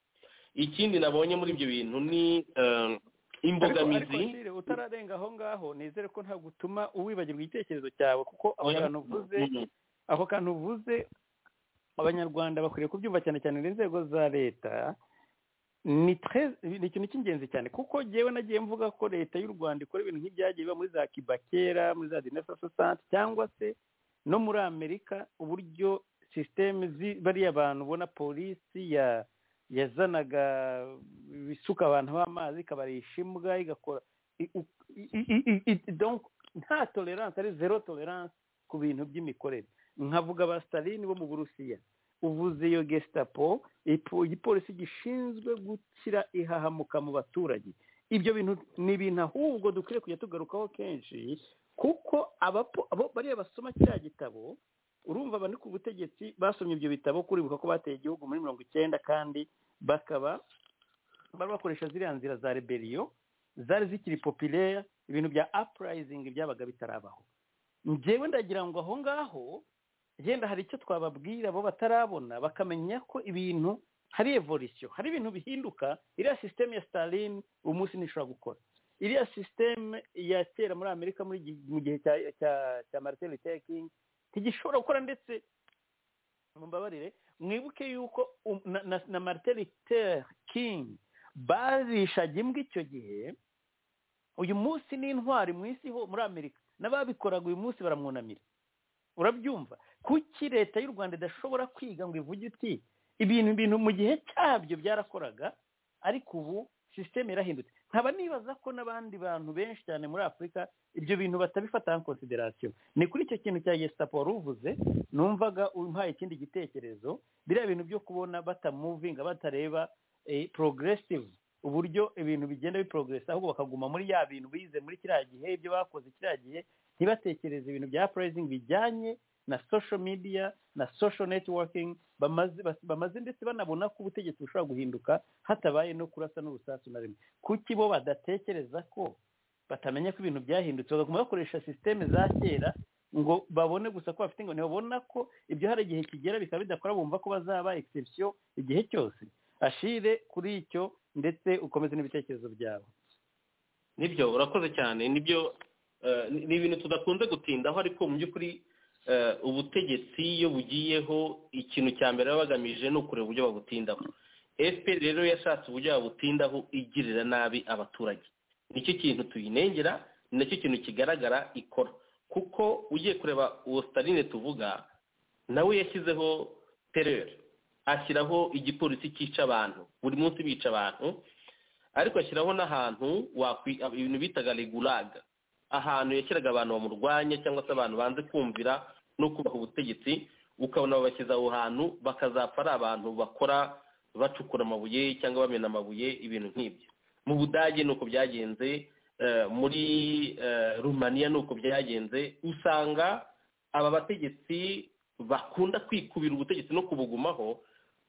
ikindi nabonye muri ibyo bintu ni eh,
Ariko-
imbogamizi
ariko Sire, utararenga aho ngaho nizere ko ntabwo utuma uwibagirwa igitekerezo cyawe kuko ako
Oya.
kantu uvuze
Mhm.
ako kantu uvuze abanyarwanda bakwiriye kubyumva cyane cyane n'inzego za leta ni tre- ni ikintu cy'ingenzi cyane kuko njyewe nagiye mvuga ko leta y'u rwanda ikora ibintu nk'ibyagiye biba muri za kiba kera muri za dinesasosanti cyangwa se no muri amerika uburyo sisiteme bariya bantu ubona polisi ya yazanaga ibisuka abantu b'amazi ikabarisha imbwa igakora i- u- i- i- i- i- donc nta tolerance ari zero tolerance ku bintu by'imikorere nkavuga ba stalin bo mu burusiya uvuze iyo gestapo ipo- igipolisi gishinzwe gukira ihahamuka mu baturage ibyo bintu ni ibintu ahubwo dukwiye kujya tugarukaho kenshi kuko abapo- abo bariya basoma kiriya gitabo urumva abandi ku butegetsi basomye ibyo bitabo kuribuka ko bateye igihugu muri mirongo icyenda kandi bakaba bari bakoresha ziriya nzira za rebeliyo zari zikiri populaire ibintu bya uprising byabaga bitarabaho njyewe ndagira ngo aho ngaho yenda hari icyo twababwira bo batarabona bakamenya ko ibintu hari evolution hari ibintu bihinduka iriya sisiteme ya Stalin uyu munsi ntishobora gukora iriya sisiteme ya kera muri amerika muri gi- mu gihe cya cya cya martin luther king ntigishobora gukora ndetse mumbabarire mwibuke yuko um- na, na, na martin luther king barishaga imbwa icyo gihe uyu munsi ni intwari mu isi ho muri amerika n'ababikoraga uyu munsi baramwunamira urabyumva kuki leta y'u rwanda idashobora kwiga ngo ivuge iti ibintu ibintu mu gihe cyabyo byarakoraga ariko ubu sisiteme yarahindutse nkaba nibaza ko n'abandi bantu benshi cyane muri afurika ibyo bintu batabifata nka konsiderasiyo ni kuri icyo kintu cya gestapo wari uvuze numvaga umpaye ikindi gitekerezo biriya bintu byo kubona batamuvinga batareba eh, progressive uburyo ibintu bigenda biprogresa ahubwo bakaguma muri ya bintu bize muri kiriya gihe ibyo bakoze kiriya gihe ntibatekereze ibintu bya uprising bijyanye na social media na social networking bamaze, bas- bamaze ndetse banabona ko ubutegetsi bushobora guhinduka hatabaye no kurasa n'urusasu na rimwe kuki bo badatekereza ko batamenya ko ibintu byahindutse bagakoma bakoresha sisiteme za kera ngo babone gusa ko bafite ngo ntibabona ko ibyo hari igihe kigera bikaba bidakora bumva ko bazaba exception igihe cyose ashire kuri icyo ndetse ukomeze n'ibitekerezo byawe
nibyo urakoze cyane nibyo eh, ni- ni ibintu tudakunze gutindaho ariko mu by'ukuri eh, ubutegetsi iyo bugiyeho ikintu cya mbere baba bagamije ni ukureba uburyo babutindaho fpr rero yashatse uburyo babutindaho igirira nabi abaturage nicyo kintu tuyinengera ni nacyo kintu kigaragara ikora kuko ugiye kureba uwo staline tuvuga nawe yashyizeho tereri ashyiraho igipolisi cyica abantu buri munsi bica abantu ariko ashyiraho n'ahantu wakwi ibintu bitaga regulaga ahantu yashyiraga abantu bamurwanya cyangwa se abantu banze kumvira no kubaha ubutegetsi ukabona babashyize aho hantu bakazapfa ari abantu bakora bacukura amabuye cyangwa bamena amabuye ibintu nk'ibyo mu budage ni uko byagenze eh, muri eh, rumaniya ni uko byagenze usanga aba bategetsi bakunda kwikubira ubutegetsi no kubugumaho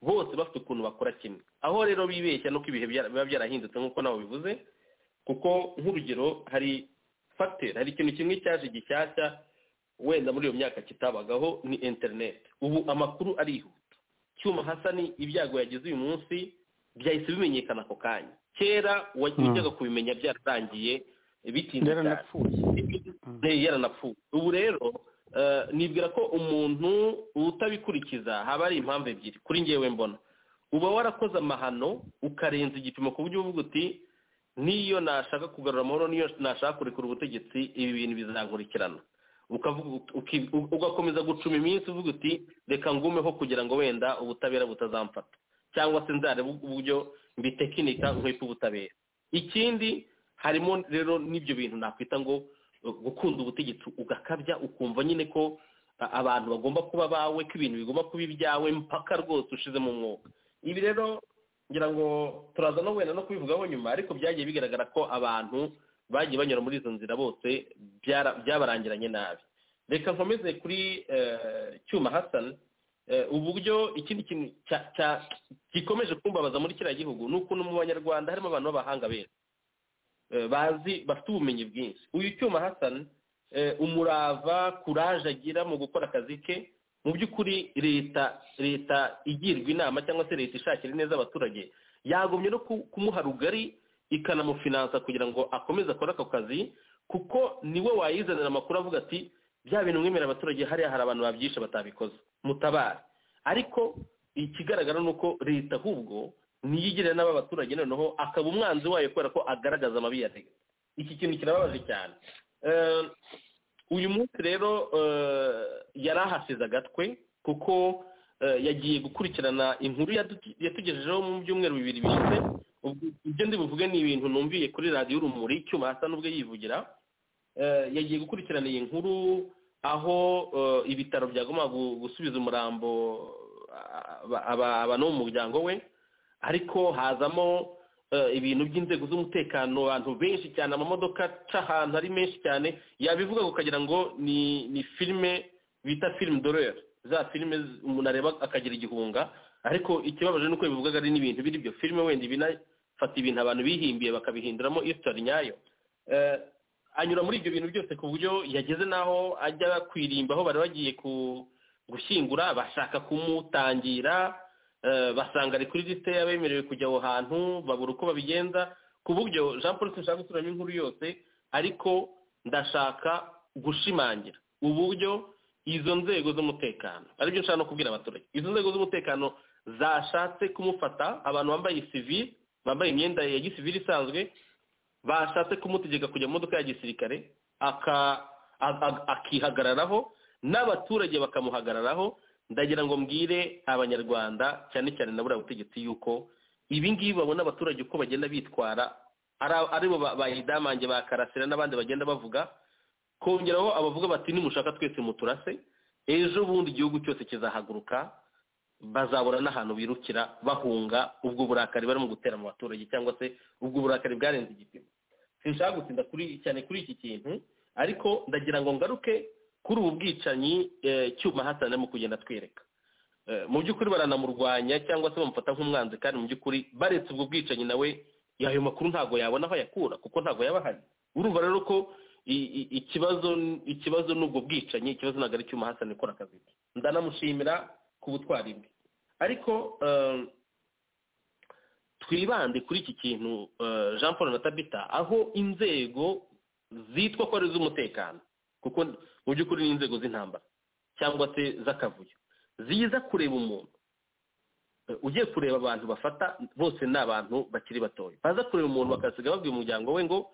bose bafite ukuntu bakora kimwe aho rero bibeshya nuko ibihe byara- biba byarahindutse nk'uko nawe bivuze kuko nk'urugero hari fagiteri hari ikintu kimwe cyaje gishyashya wenda muri iyo myaka kitabagaho ni interineti ubu amakuru arihuta cyuma hasani ibyago yagize uyu munsi byahise bimenyekana ako kanya kera wa-
Mm.
wajyaga kubimenya byaratangiye bitinze cyane
yaranapfuye
Eh, yaranapfuye ubu rero eh, nibwira ko umuntu utabikurikiza haba hari impamvu ebyiri kuri ngewe mbona uba warakoze amahano ukarenza igipimo ku buryo uvuga uti niyo nashaka kugarura amahoro niyo nashaka kurekura ubutegetsi ibi bintu bizankurikirana ukavuga ut- uki- u- ugakomeza gucuma iminsi uvuga uti reka ngumeho kugira ngo wenda ubutabera butazamfata cyangwa se nzarebe uburyo mbitekinika nkwepe ubutabera ikindi harimo rero n'ibyo bintu nakwita ngo uh, gukunda ubutegetsi ugakabya ukumva nyine ko uh, abantu bagomba kuba bawe ko ibintu bigomba kuba ibyawe mpaka rwose ushizemo umwuka ibi rero ngira ngo turaza no wenda no kubivugaho nyuma ariko byagiye bigaragara ko abantu bagiye banyura muri izo nzira bose byara- byabarangiranye nabi reka nkomeze kuri eh, cyuma hasani Eh, uburyo ikindi kintu cya- cya- gikomeje kumbabaza muri kiriya gihugu ni ukuntu mu banyarwanda harimo abantu b'abahanga benshi Eh, bazi bafite ubumenyi bwinshi uyu cyuma hasani eh, umurava kuraje agira mu gukora akazi ke mu by'ukuri leta leta igirwa inama cyangwa se leta ishakira neza abaturage yagomye no ku- kumuha rugari ikanamufinansa kugira ngo akomeze akore ako kazi kuko niwe wayizanira amakuru avuga ati bya bintu mwemerera abaturage hariya hari abantu babyishe batabikoze mutabare ariko ikigaragara ni uko leta ahubwo niyigirira n'aba baturage noneho akaba umwanzi wayo kubera ko agaragaza amabi ya leta iki kintu kirababaje cyane Eh, uyu munsi rero eh, yari ahasize agatwe kuko eh, yagiye gukurikirana inkuru yatu- yatugejejeho mu byumweru bibiri bishize Ubwo ibyo ndi buvuge ni ibintu numviye kuri radiyo urumuri icyuma hasa n'ubwo yivugira Eh, yagiye gukurikirana iyi nkuru aho eh, ibitaro byagomba gu- gusubiza umurambo ah, aba- aba- abantu bo mu muryango we ariko hazamo eh, ibintu by'inzego z'umutekano abantu benshi cyane amamodoka aca ahantu ari menshi cyane yabivuga ukagira ngo ni ni filime bita filime dorere za filime z- umuntu areba akagira igihunga ariko ikibabaje ni uko bivugaga ari n'ibintu biri byo filime wenda binafata ibintu abantu bihimbiye bakabihinduramo isitori nyayo Eh, anyura muri ibyo bintu byose ku buryo yageze n'aho ajya kwirimba aho bari bagiye ku- gushyingura bashaka kumutangira eh, basanga ari kuri lisite y'abemerewe kujya aho hantu babura uko babigenza ku buryo jean paul sinshaka gusubiramo inkuru yose ariko ndashaka gushimangira uburyo izo nzego z'umutekano aribyo nshaka no kubwira abaturage izo nzego z'umutekano zashatse kumufata abantu bambaye sivili bambaye imyenda ya gisivili isanzwe bashatse kumutegeka kujya mu modoka ya gisirikare aka- a- a- akihagararaho n'abaturage bakamuhagararaho ndagira ngo mbwire abanyarwanda cyane cyane na buriya butegetsi yuko ibi ngibi babona abaturage uko bagenda bitwara ari- aribo ba- ba idamange ba karasira n'abandi bagenda bavuga kongeraho abavuga bati nimushaka twese muturase ejo bundi igihugu cyose kizahaguruka bazabura n'ahantu birukira bahunga ubwo burakari barimo gutera mu baturage cyangwa se ubwo burakari bwarenze igipimo sinshaka gutinda kuri cyane kuri iki kintu ariko ndagira ngo ngaruke kuri ubu bwicanyi eh, cyuma hasana mu kugenda atwereka Eh, mu by'ukuri baranamurwanya cyangwa se bamufata nk'umwanzi kandi mu by'ukuri baretse ubwo bwicanyi nawe ayo makuru ntabwo yabona aho ayakura kuko ntabwo yaba ahari urumva rero ko i- i- ikibazo ikibazo n'ubwo bwicanyi ikibazo ntabwo ari cyuma hasana ikora akazi ke ndanamushimira ku butwari bwe ariko eh, twibande kuri iki kintu eh, jean paul na tabita aho inzego zitwa ko ari iz'umutekano kuko mu by'ukuri ni inzego z'intambara cyangwa se z'akavuyo ziza kureba umuntu Eh, ugiye kureba abantu bafata bose ni abantu bakiri batoya baza kureba umuntu bakasiga babwira umuryango we ngo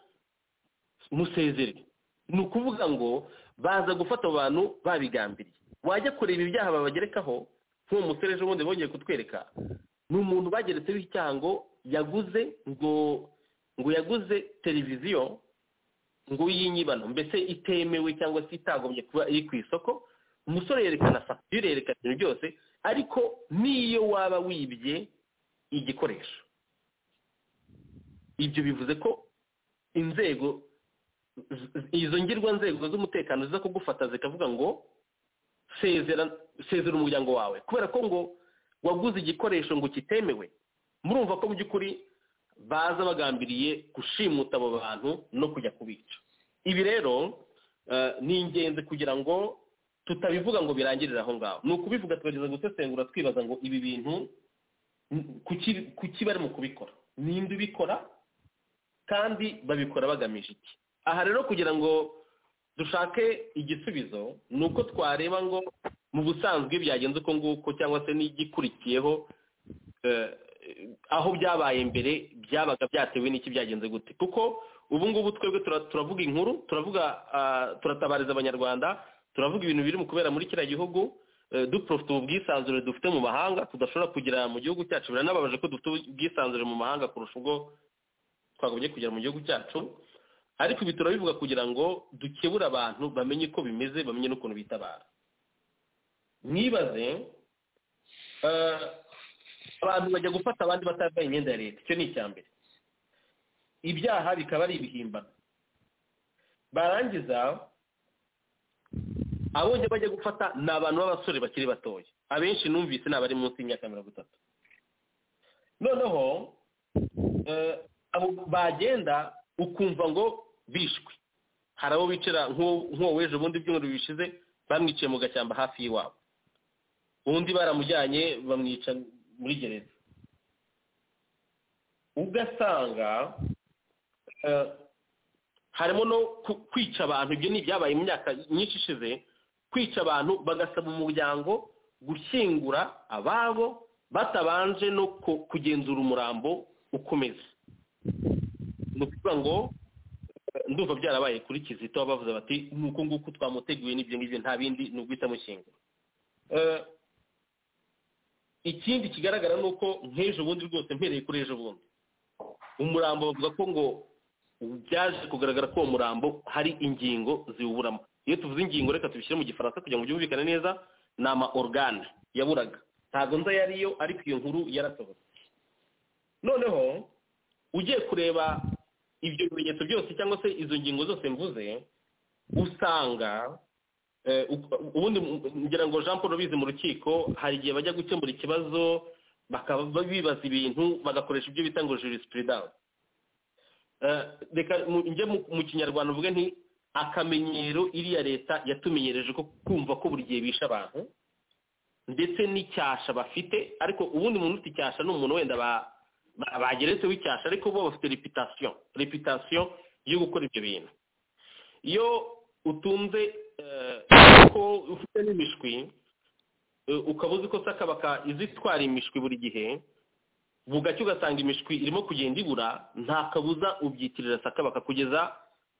musezere ni ukuvuga ngo baza gufata abo bantu babigambiriye wajya kureba ibyaha babagerekaho nk'uwo musore ejo bundi bongeye kutwereka ni umuntu bageretseho icyaha ngo yaguze ngo ngo yaguze televiziyo ngo y'inyibano mbese itemewe cyangwa se itagombye kuba iri ku isoko umusore yerekana fagitire yerekana ibintu byose ariko n'iyo waba wibye igikoresho ibyo bivuze ko inzego z- izo ngirwa nzego z'umutekano ziza kugufata zikavuga ngo sezera sezera umuryango wawe kubera ko ngo waguze igikoresho ngo kitemewe murumva ko mu by'ukuri baza bagambiriye gushimuta abo bantu no kujya kubica ibi rero eh, ni ingenzi kugira ngo tutabivuga ngo birangirire aho ngaho ni ukubivuga tukagerageza gusesengura twibaza ngo ibi bintu n- kuki kuki barimo kubikora ninde ubikora kandi babikora bagamije iki aha rero kugira ngo dushake igisubizo ni uko twareba ngo mu busanzwe byagenze uko nguko cyangwa se n'igikurikiyeho eh, aho byabaye mbere byabaga byatewe n'iki byagenze gute kuko ubu ngubu twebwe tura- turavuga inkuru turavuga ah, turatabariza abanyarwanda turavuga ibintu biri mu kubera muri kiriya gihugu eh, duprofite ubu bwisanzure dufite mu mahanga tudashobora kugira mu gihugu cyacu biranababaje ko dufite ubwisanzure mu mahanga kurusha ubwo twagombye kugera mu gihugu cyacu ariko ibi turabivuga kugira ngo dukebure abantu bamenye uko bimeze bamenye n'ukuntu bitabara mwibaze eh, abantu bajya gufata abandi batambaye imyenda ya leta icyo ni icya mbere ibyaha bikaba ari ibihimbano barangiza abo njye bajya gufata ni abantu b'abasore bakiri batoya abenshi numvise ni abari munsi y'imyaka mirongo itatu noneho eh, abo bagenda ukumva ngo bishwe hari abo bicara nk'uwo nk'uwo w'ejo bundi byumweru bishize bamwiciye mu gashyamba hafi y'iwabo undi baramujyanye bamwica muri gereza ugasanga eh, harimo no ku- kwica abantu ibyo ni ibyabaye mu myaka myinshi ishize kwica abantu bagasaba umuryango gushyingura ababo batabanje no ku- kugenzura umurambo ukomeza ni ukuvuga ngo eh, ndumva byarabaye kuri kizito bavuze bati ni uku nguku twamuteguye n'ibyo ngibyo nta bindi ni uguhita mushyingura Eh, ikindi kigaragara ni uko nk'ejo bundi rwose mpereye kuri ejo bundi umurambo bavuga ko ngo byaje kugaragara ko uwo murambo hari ingingo ziwuburamo iyo tuvuze ingingo reka tubishyire mu gifaransa kugira ngo byumvikane neza ni ama organe yaburaga ntabwo nza yariyo ariko iyo nkuru yarasohotse noneho ugiye kureba ibyo bimenyetso byose cyangwa se izo ngingo zose mvuze usanga eh, u- ubundi ngira ngo jean paul rubizi mu rukiko hari igihe bajya gukemura ikibazo bakaba bibaza ibintu bagakoresha ibyo bita ngo jurisprudence Eh, reka mu- njye mu mu kinyarwanda mvuge nti akamenyero iriya leta yatumenyereje ko kumva ko buri gihe bishe abantu ndetse n'icyasha bafite ariko ubundi umuntu ufite icyasha ni umuntu wenda ba- ba- bageretseho icyasha ariko bo bafite reputasiyo reputasiyo yo gukora ibyo bintu iyo utunze eh, ko ufite n'imishwi eh, ukaba uzi ko sakabaka izi itwara imishwi buri gihe bugacya ugasanga imishwi irimo kugenda ibura nta kabuza ubyitirira sakabaka kugeza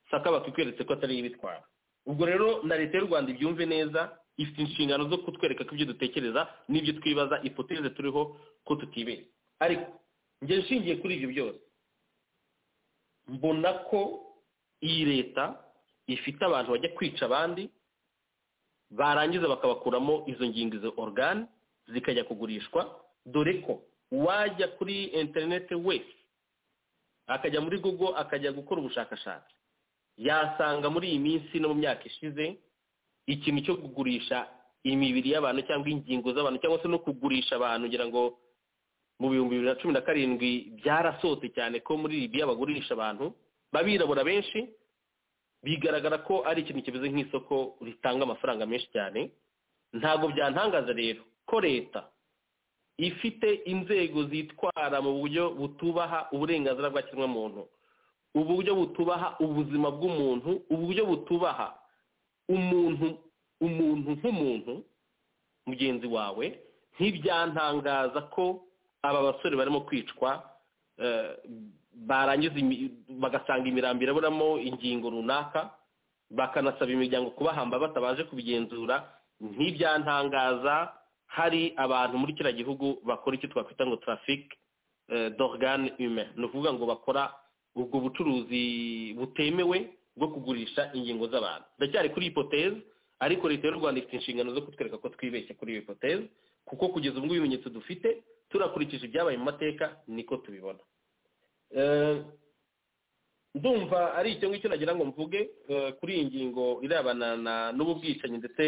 sakabaka ikweretse ko atari ibitwara ubwo rero na leta y'u rwanda ibyumve neza ifite inshingano zo kutwereka ko ibyo dutekereza n'ibyo twibaza ipoteze turiho ko tutibera ariko njye nshingiye kuri ibyo byose mbona ko iyi leta ifite abantu bajya kwica abandi barangiza bakabakuramo izo ngingo izo organe zikajya kugurishwa dore ko wajya kuri interineti wese akajya muri google akajya gukora ubushakashatsi yasanga muri iyi minsi no mu myaka ishize ikintu cyo kugurisha imibiri y'abantu cyangwa ingingo z'abantu cyangwa se no kugurisha abantu ngira ngo mu bihumbi bibiri na cumi na karindwi byarasohotse cyane ko muri libiya bagurisha abantu b'abirabura benshi bigaragara ko ari ikintu kimeze nk'isoko ritanga amafaranga menshi cyane ntabwo byantangaza rero ko leta ifite inzego zitwara mu buryo butubaha uburenganzira bwa kiremwamuntu uburyo butubaha ubuzima bw'umuntu uburyo butubaha umuntu umuntu nk'umuntu mugenzi wawe ntibyantangaza ko aba basore barimo kwicwa eh, barangiza imi- bagasanga imirambo iraburamo ingingo runaka bakanasaba imiryango kubahamba batabaje kubigenzura ntibyantangaza hari abantu muri kiriya gihugu bakora icyo twakwita ngo tarafike dorogane ume ni ukuvuga ngo bakora ubwo bucuruzi butemewe bwo kugurisha ingingo z'abantu ndacyari kuri hipoteze ariko leta y'u rwanda ifite inshingano zo kutwereka ko twibeshye kuri iyo hipoteze kuko kugeza ubwo ibimenyetso dufite turakurikije ibyabaye mu mateka niko tubibona Eh, ndumva ari icyo ngicyo nagira ngo mvuge eh, kuri iyi ngingo irebana na- n'ubu bwicanyi ndetse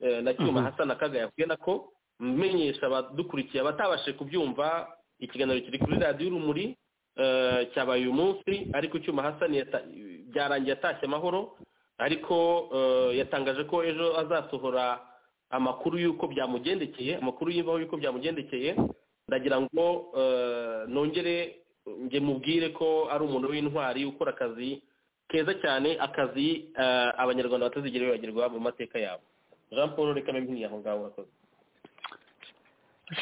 eh, na cyuma
Mhm.
hasa na kaga yavuye nako menyesha abadukurikiye abatabashe kubyumva ikiganiro kiri kuri radiyo urumuri eh, cyabaye uyu munsi ariko cyuma hasa byarangiye atashye amahoro ariko eh, yatangaje ko ejo azasohora amakuru y'uko byamugendekeye amakuru y'imvaho y'uko byamugendekeye ndagira ngo eh, nongere njye mubwire ko ari umuntu w'intwari ukora akazi keza cyane akazi eh, abanyarwanda batazigera bibagirwa mu mateka yabo jean paul reka mbimpinnye aho ngaho urakoze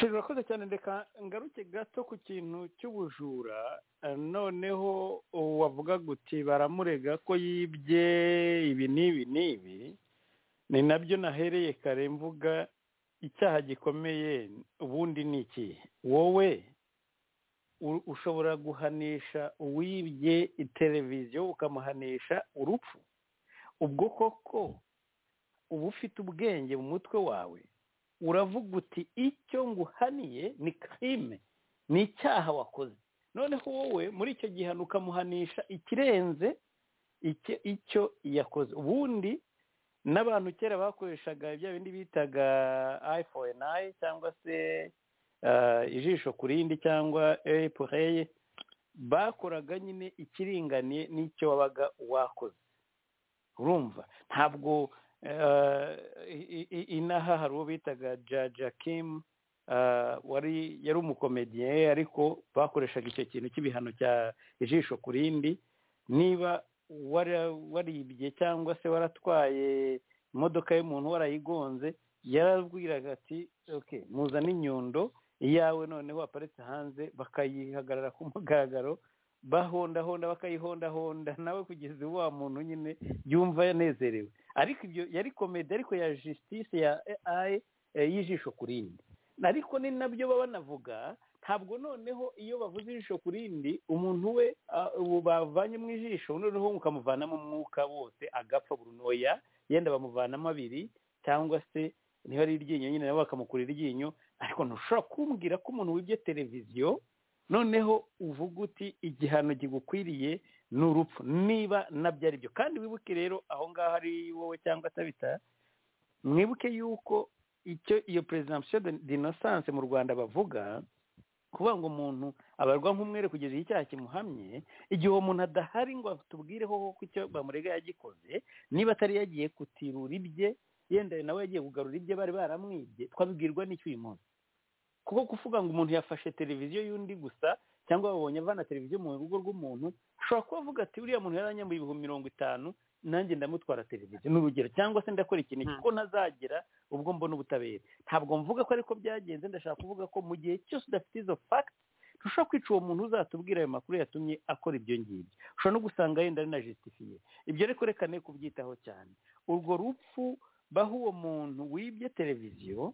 Sheri, urakoze cyane reka ngaruke gato ku kintu cy'ubujura eh, noneho wavuga guti baramurega ko yibye ibi n'ibi n'ibi ni nabyo nahereye kare mvuga icyaha gikomeye ubundi ni iki wowe u- ushobora guhanisha uwibye televiziyo ukamuhanisha urupfu ubwo koko uba ufite ubwenge mu mutwe wawe uravuga uti icyo nguhaniye ni kirime ni icyaha wakoze noneho wowe muri icyo gihano ukamuhanisha ikirenze icyo icyo yakoze ubundi n'abantu kera bakoreshaga bya bindi bitaga iphone ayi cyangwa se ah, ijisho ku rindi cyangwa airplay bakoraga nyine ikiringaniye n'icyo wabaga wakoze urumva ntabwo ah, i- i- inaha hari uwo bitaga jaja kim ah, wari yari umukomediye ariko bakoreshaga icyo kintu cy'ibihano cya ijisho ku rindi niba wara- waribye cyangwa se waratwaye imodoka y'umuntu warayigonze yarabwiraga ati okay muzane inyundo iyawe noneho aparitse hanze bakayihagarara ku mugaragaro bahondahonda bakayihondahonda nawe kugeza iwe wa muntu nyine yumva yanezerewe ariko ibyo yari komedi ariko ya jisitisi ya AI eh, y'ijisho ku rindi ariko ni nabyo baba banavuga ntabwo noneho iyo bavuze ijisho ku rindi umuntu we ah, ubu bavanye mu ijisho noneho mukamuvanamo umwuka wose agapfa burunoya yenda bamuvanamo abiri cyangwa se niba ari iryinyo nyine nabo bakamukura iryinyo ariko ntushobora kumbwira ko umuntu wibye televiziyo noneho uvuga uti igihano kigukwiriye ni urupfu niba nabyo ari byo kandi wibuke rero aho ngaho ari wowe cyangwa atabita mwibuke yuko icyo iyo presumption d'innocence mu rwanda bavuga kuvuga ngo umuntu abarwa nk'umwere kugeza igihe icyaha kimuhamye igihe uwo muntu adahari ngo tubwireho ko icyo bamurega yagikoze niba atari yagiye kutirura ibye yenda nawe yagiye kugarura ibye bari baramwibye twabibwirwa n'icyo uyu munsi kuko kuvuga ngo umuntu yafashe televiziyo y'undi gusa cyangwa babonye avana televiziyo mu rugo rw'umuntu ashobora kuba avuga ati uriya muntu yaranyambuye ibihumbi mirongo itanu nanjye ndamutwara televiziyo ni urugero cyangwa se ndakora ikintu
Mm.
kuko ntazagera ubwo mbona ubutabera ntabwo mvuga ko ariko byagenze ndashaka kuvuga ko mu gihe cyose udafite izo facts ushobora kwica uwo muntu uzatubwira ayo makuru yatumye akora ibyo ngibyo ushobora no gusanga yenda ari na jusitifiye ibyo ariko reka ne kubyitaho cyane urwo rupfu baha uwo muntu wibye televiziyo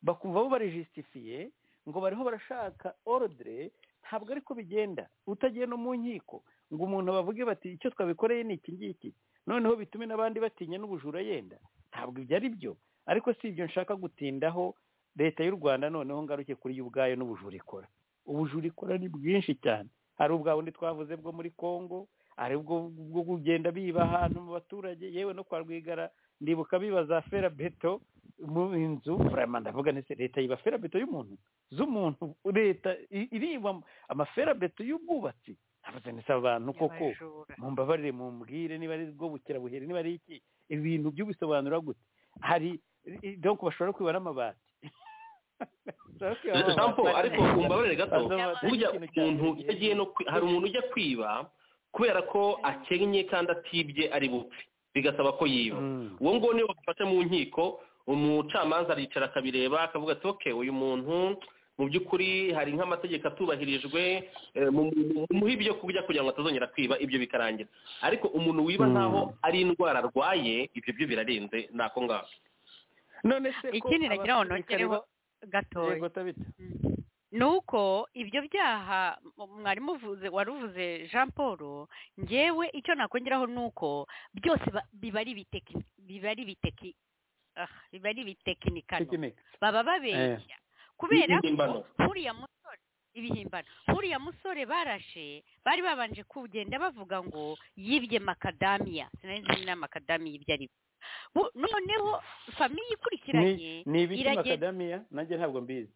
bakumva bo barijisitifiye ngo bariho barashaka orudire ntabwo ariko bigenda utagiye no mu nkiko ngo umuntu bavuge bati icyo twabikoreye ni iki ngiki noneho bitume n'abandi batinya n'ubujura yenda ntabwo ibyo ari byo ariko si ibyo nshaka gutindaho leta y'u rwanda noneho ngaruke kuri yo ubwayo n'ubujura ikora ubujura ikora ni bwinshi cyane hari ubwa bundi twavuze bwo muri congo hari ubwo bwo kugenda biba ahantu mu baturage yewe no kwa rwigara ndibuka biba za fera beto mu nzu burayama ndavuga ndetse leta yiba fera beto y'umuntu z'umuntu leta i- iriba amafera beto y'ubwubatsi ntavuze ndetse abantu koko
Abajura.
mumbabarire mumbwire niba ari bwo bukirabuhere niba ari iki ibintu by'ubisobanura gute hari i- donc bashobora kwiba n'amabati Bashobora kwiba n'amabati.
Jean Paul, ariko umbabarire gato
Bazamata
burya
ikintu cyane.
umuntu iyo agiye no kwi- hari umuntu ujya kwiba kubera ko akennye kandi atibye ari bupfe bigasaba ko yiba
Mm.
uwo nguwo niyo bafashe mu nkiko umucamanza aricara akabireba akavuga ati oke uyu muntu mu by'ukuri hari nk'amategeko atubahirijwe eh, mu- mu- mumuhe ibyo kurya kugira ngo atazongera kwiba ibyo bikarangira ariko umuntu wiba
Mm.
ntaho ari indwara arwaye ibyo byo birarenze ni ako ngako
none se ko
Ikindi nagira ngo
abasirikare
nongereho
ba-
gatoya
Yego, Tabitha.
ni uko ibyo byaha mu- mwarimu uvuze wari uvuze jean paul ngewe icyo nakongeraho ni uko byose ba- biba ari ibiteki- biba ari ibiteki ah, biba ari ibitekinikano
Tekinike.
baba babeshya kubera ko
Ibihimbano.
nkuriya musore ibihimbano nkuriya musore barashe bari babanje kugenda bavuga ngo yibye makadamiya sinari nzi na makadamiya ibyo ari byo Bu- noneho famiye ikurikiranye
Ni- ni ibiki
iragenda-
makadamiya nanjye ntabwo mbizi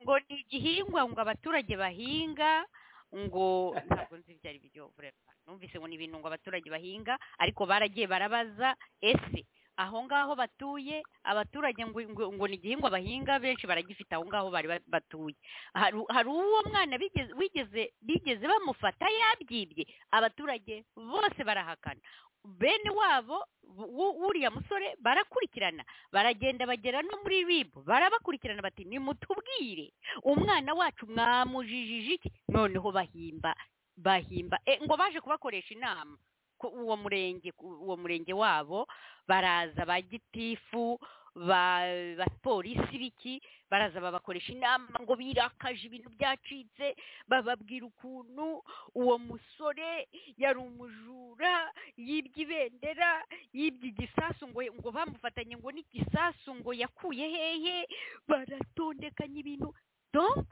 ngo ni igihingwa ngo abaturage bahinga ngo ntabwo nzi ibyo ari byo burema numvise ngo ni ibintu ngo abaturage bahinga ariko baragiye barabaza ese aho ngaho batuye abaturage ngo, ngo, ngo ni igihingwa bahinga benshi baragifite aho ngaho bari ba- batuye hari hari uwo mwana bigeze wigeze bigeze bamufata yabyibye abaturage bose barahakana bene wabo bu- bu- wuriya musore barakurikirana baragenda bagera no muri rib barabakurikirana bati nimutubwire umwana wacu mwamujijije iki noneho bahimba bahimba e, ngo baje kubakoresha inama ku- uwo murenge ku- uwo murenge wabo baraza ba gitifu ba bapolisi biki baraza babakoresha inama ngo birakaje ibintu byacitse bababwira ukuntu uwo musore yari umujura yibye ibendera yibye igisasu ngo ngo bamufatanye ngo n'igisasu ngo yakuye hehe baratondekanya ibintu donc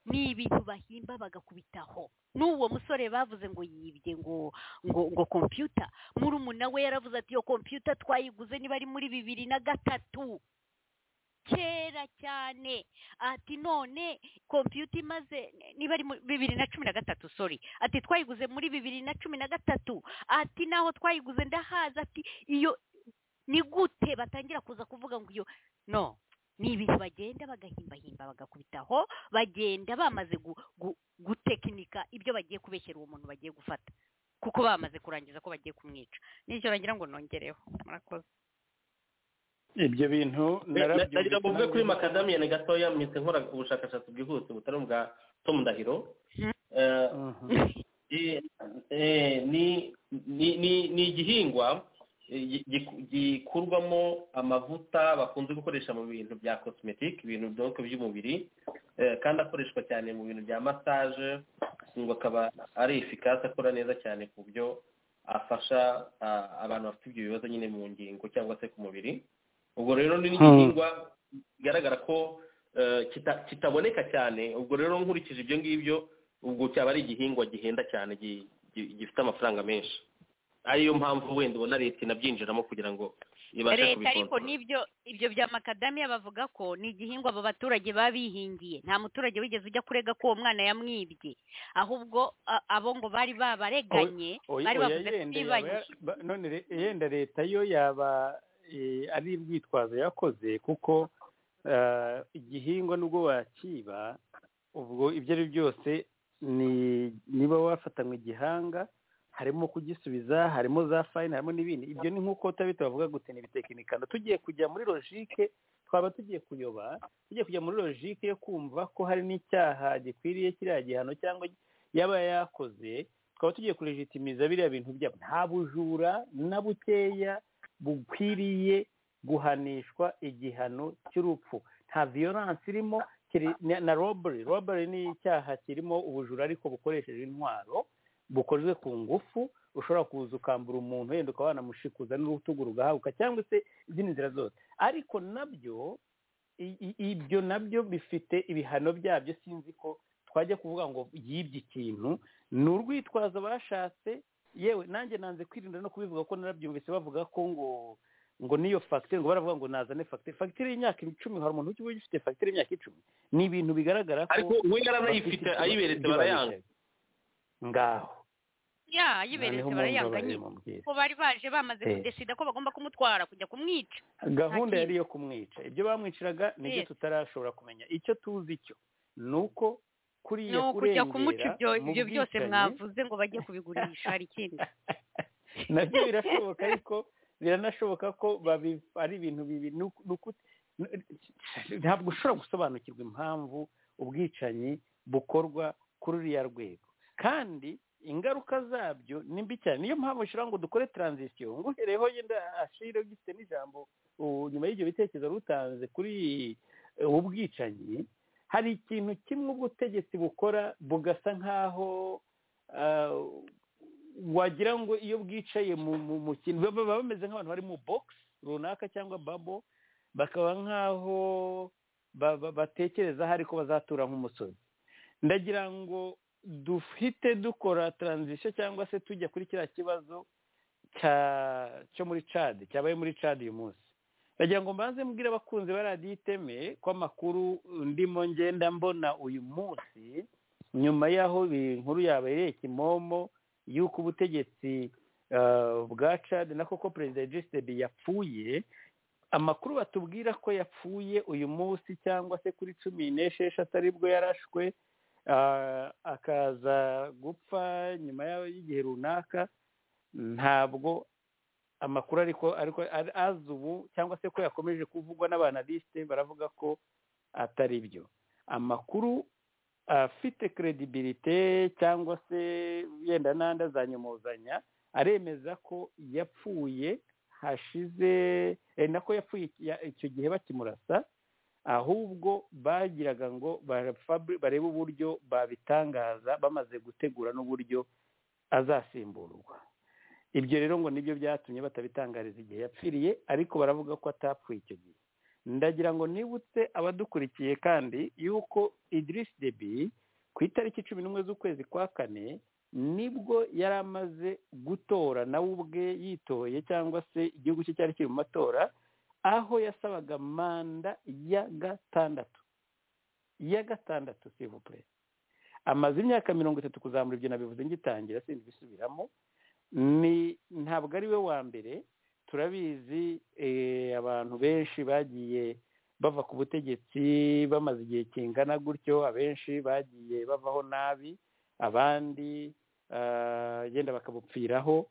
ni ibintu bahimba bagakubitaho n'uwo musore bavuze ngo yibye ngo ngo ngo kompiyuta murumuna we yaravuze ati iyo kompiyuta twayiguze niba ari muri bibiri na gatatu kera cyane ati none kompiyuta imaze niba ari muri bibiri na cumi na gatatu sorry ati twayiguze muri bibiri na cumi na gatatu ati naho twayiguze ndahazi ati iyo ni gute batangira kuza kuvuga ngo iyo no ni ibintu bagenda bagahimbahimba bagakubitaho bagenda bamaze gu- gu- gutekinika ibyo bagiye kubeshyera uwo muntu bagiye gufata kuko bamaze kurangiza ko bagiye kumwica nicyo nagira ngo nongereho murakoze
ibyo bintu
nagira ngo mvuge kuri
narabyumvise
makadamiyani gatoya mpise nkora ubushakashatsi bwihuse butari ubwa tom ndahiro Eh,
Mhm.
Eh, eh, ni ni ni ni igihingwa eh, gi- gi- gikurwamo amavuta bakunze gukoresha mu bintu bya cosmetic ibintu byose by'umubiri eh, kandi akoreshwa cyane mu bintu bya massage ngo akaba ari efikasi akora neza cyane ku buryo afasha ah, abantu bafite ibyo bibazo nyine mu ngingo cyangwa se ku mubiri ubwo rero ni n'igihingwa bigaragara ko eh, kita- kitaboneka cyane ubwo rero nkurikije ibyo ngibyo ubwo cyaba ari igihingwa gihenda cyane gi- gi- gifite amafaranga menshi ariyo mpamvu wenda ubona leta inabyinjiramo kugira ngo ibashe
leta ariko
kubikontorora
n'ibyo ibyo bya makadamiya bavuga ko ni igihingwa abo baturage baba bihingiye nta muturage wigeze ujya kurega ko uwo mwana yamwibye ahubwo a- abo ngo bari babareganye
Oya-
bari
oya
bavuze ko
yenda yaba
bibanye
ya- ba- none re- yenda leta yo yaba eh, ari urwitwazo yakoze kuko eh, igihingwa nubwo wakiba ubwo ibyo ari byo byose ni- niba wafatanywe igihanga harimo kugisubiza harimo za fayini harimo n'ibindi ibyo ni nk'uko tabita bavuga gute ni ibitekinikano tugiye kujya muri logike twaba tugiye kuyoba tugiye kujya muri logike yo kumva ko hari n'icyaha gikwiriye kiriya gihano cyangwa yaba yakoze tukaba tugiye kurejitimiza biriya bintu byabo nta bujura na bukeya bukwiriye guhanishwa igihano cy'urupfu nta viyoransi irimo kiri- na- na robbery robbery ni icyaha kirimo ubujura ariko bukoresheje intwaro bukozwe ku ngufu ushobora kuza ukambura umuntu wenda ukaba wanamushikuza n'urutugu rugahabuka cyangwa se izindi nzira zose ariko nabyo i- i- ibyo nabyo bifite ibihano byabyo sinzi ko twajya kuvuga ngo yibye ikintu ni urwitwazo bashatse yewe nanjye nanze kwirinda no kubivuga ko narabyumvise bavuga ko ngo ngo niyo fagitire ngo baravuga ngo nazane fagitire fagitire y'imyaka icumi hari umuntu ukiba ugifite fagitire y'imyaka icumi ni ibintu bigaragara ko
ariko we yaranayifite
bafite
ayiberetse
ibyo
barayanga
bahishe. ngaho
ya yiberetse barayanga nyine
nyine
ko bari baje bamaze
Eh.
kudesida ko bagomba kumutwara kujya kumwica
gahunda
Nta
yari iyo kumwica ibyo bamwiciraga nibyo
Yes.
tutarashobora kumenya icyo tuzi cyo ni uko
ni
kuriya
ukujya kumuca ibyo
kurengera mu
ibyo byose
bwicanyi-
mwavuze ngo bajye kubigurisha hari ikindi
nabyo birashoboka ariko biranashoboka ko babi- ari ibintu bibi ni uku- ni uku- ntabwo ushobora gusobanukirwa impamvu ubwicanyi bukorwa kuri uriya rwego kandi ingaruka zabyo ni mbi cyane niyo mpamvu ushyiraho ngo dukore taranzisiyo nguhereho yenda ashire gifite n'ijambo ubu nyuma y'ibyo bitekerezo wari utanze kuri eh, ubu bwicanyi hari ikintu kimwe ubutegetsi bukora bugasa nk'aho ah, wagira ngo iyo bwicaye mu mu- mu kintu baba baba bameze nk'abantu bari mu bogisi runaka cyangwa babo bakaba nk'aho ba- ba- batekereza hari ko bazatura nk'umusozi ndagira ngo duhite dukora taranzisiyo cyangwa se tujya kuri kiriya kibazo cya cyo muri cadi cyabaye muri cadi uyu munsi ndagira ngo mbanze mbwire abakunzi ba radiyo iteme ko amakuru ndimo ngenda mbona uyu munsi nyuma y'aho iyi nkuru yabereye kimomo y'uko ubutegetsi eh, bwa cadi na koko perezida egisitedi yapfuye amakuru batubwira ko yapfuye uyu munsi cyangwa se kuri cumi n'esheshatu aribwo yarashwe ah, akaza gupfa nyuma y'aho- y'igihe runaka ntabwo amakuru ariko ariko ari- aza ubu cyangwa se ko yakomeje kuvugwa n'abanalisite baravuga ko atari byo amakuru afite credibilité cyangwa se yenda n'andi azanyumuzanya aremeza ko yapfuye hashize eh, nako yapfuye ya- icyo gihe bakimurasa ahubwo bagiraga ngo barapfa- barebe uburyo babitangaza bamaze gutegura n'uburyo azasimburwa ibyo rero ngo nibyo byatumye batabitangariza igihe yapfiriye ariko baravuga ko atapfuye icyo gihe ndagira ngo nibutse abadukurikiye kandi yuko idirisi debi ku itariki cumi n'umwe z'ukwezi kwa kane nibwo yari amaze gutora nawe ubwe yitoye cyangwa se igihugu cye cyari kiri mu matora aho yasabaga manda ya gatandatu ya gatandatu sivupure amaze imyaka mirongo itatu kuzamura ibyo nabivuze ngitangira sinzi ibisubiramo ni ntabwo ari we wa mbere turabizi eh, abantu benshi bagiye bava ku butegetsi bamaze igihe kingana gutyo abenshi bagiye bavaho nabi abandi ah, yenda bakabupfiraho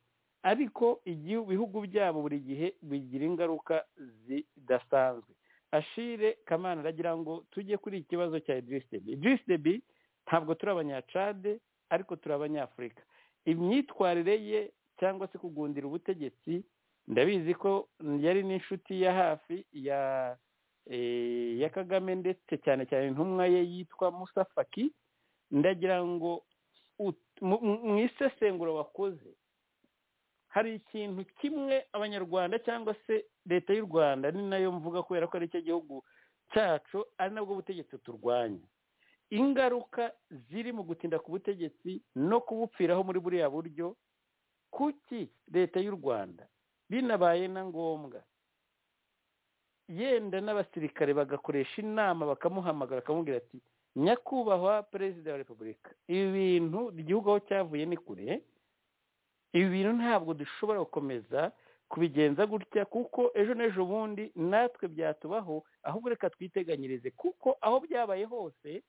ariko igihu- ibihugu byabo buri gihe bigira ingaruka zidasanzwe ashire kamana aragira ngo tujye kuri iki kibazo cya idris debi idris debi ntabwo turi abanyacade ariko turi abanyafurika imyitwarire ye cyangwa se kugundira ubutegetsi ndabizi ko yari n'inshuti ya hafi ya eh, ya kagame ndetse cyane cyane intumwa ye yitwa musa faki ndagira ngo ut- mu mu- mu isesengura wakoze hari ikintu kimwe abanyarwanda cyangwa se leta y'u rwanda ni nayo mvuga kubera ko ari cyo gihugu cyacu ari nabwo butegetsi turwanya ingaruka ziri mu gutinda ku butegetsi no kubupfiraho muri buriya buryo kuki leta y'u rwanda binabaye na ngombwa yenda n'abasirikare bagakoresha inama bakamuhamagara akamubwira ati nyakubahwa perezida wa repubulika ibi bintu igihugu aho cyavuye ni kure ibi bintu ntabwo dushobora gukomeza kubigenza gutya kuko ejo n'ejo bundi natwe byatubaho ahubwo reka twiteganyirize kuko aho byabaye hose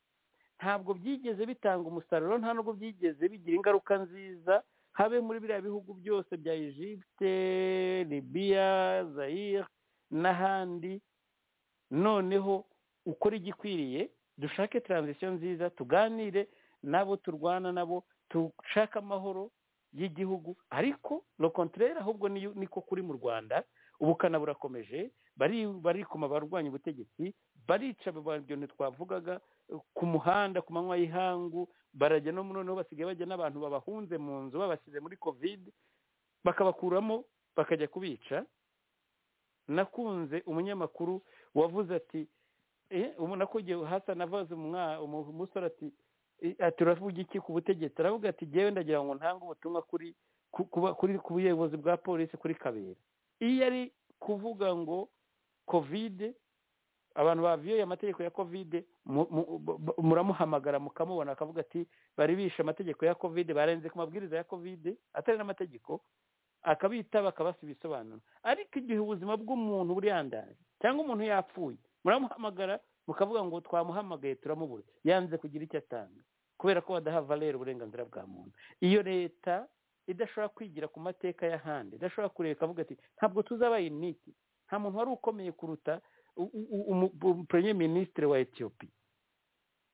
ntabwo byigeze bitanga umusaruro nta nubwo byigeze bigira ingaruka nziza habe muri biriya bihugu byose bya egypte libiya zayire n'ahandi noneho ukora igikwiriye dushake taranzisiyo nziza tuganire n'abo turwana nabo dushake amahoro y'igihugu ariko no kontrere ahubwo ni- niko kuri mu rwanda ubukana burakomeje bari- barikoma barwanya ubutegetsi barica aba- ibyo twavugaga ku muhanda ku manywa y'ihangu barajya no noneho basigaye bajya n'abantu babahunze mu nzu babashyize muri kovide bakabakuramo bakajya kubica nakunze umunyamakuru wavuze ati eh, umu- nakugiye hasa navaze umwa- umu- umusore ati "Eh, ati uravuga iki ku butegetsi aravuga ati jyewe ndagira ngo ntange ubutumwa kuri ku- kuba- kuri ku buyobozi bwa polisi kuri kabera iyo ari kuvuga ngo kovide abantu baviyoye amategeko ya kovide mu- mu- mu- muramuhamagara mukamubona akavuga ati bari bishe amategeko ya kovide barenze ku mabwiriza ya kovide atari n'amategeko akabitaba akabasa ibisobanuro ariko igihe ubuzima bw'umuntu buriyandaje cyangwa umuntu yapfuye muramuhamagara mukavuga ngo twamuhamagaye turamubura yanze kugira icyo atanga kubera ko badaha valere uburenganzira bwa muntu iyo leta idashobora kwigira ku mateka y'ahandi idashobora kureka avuga ati ntabwo tuzaba initi nta muntu wari ukomeye kuruta pureye minisitiri wa etiyopi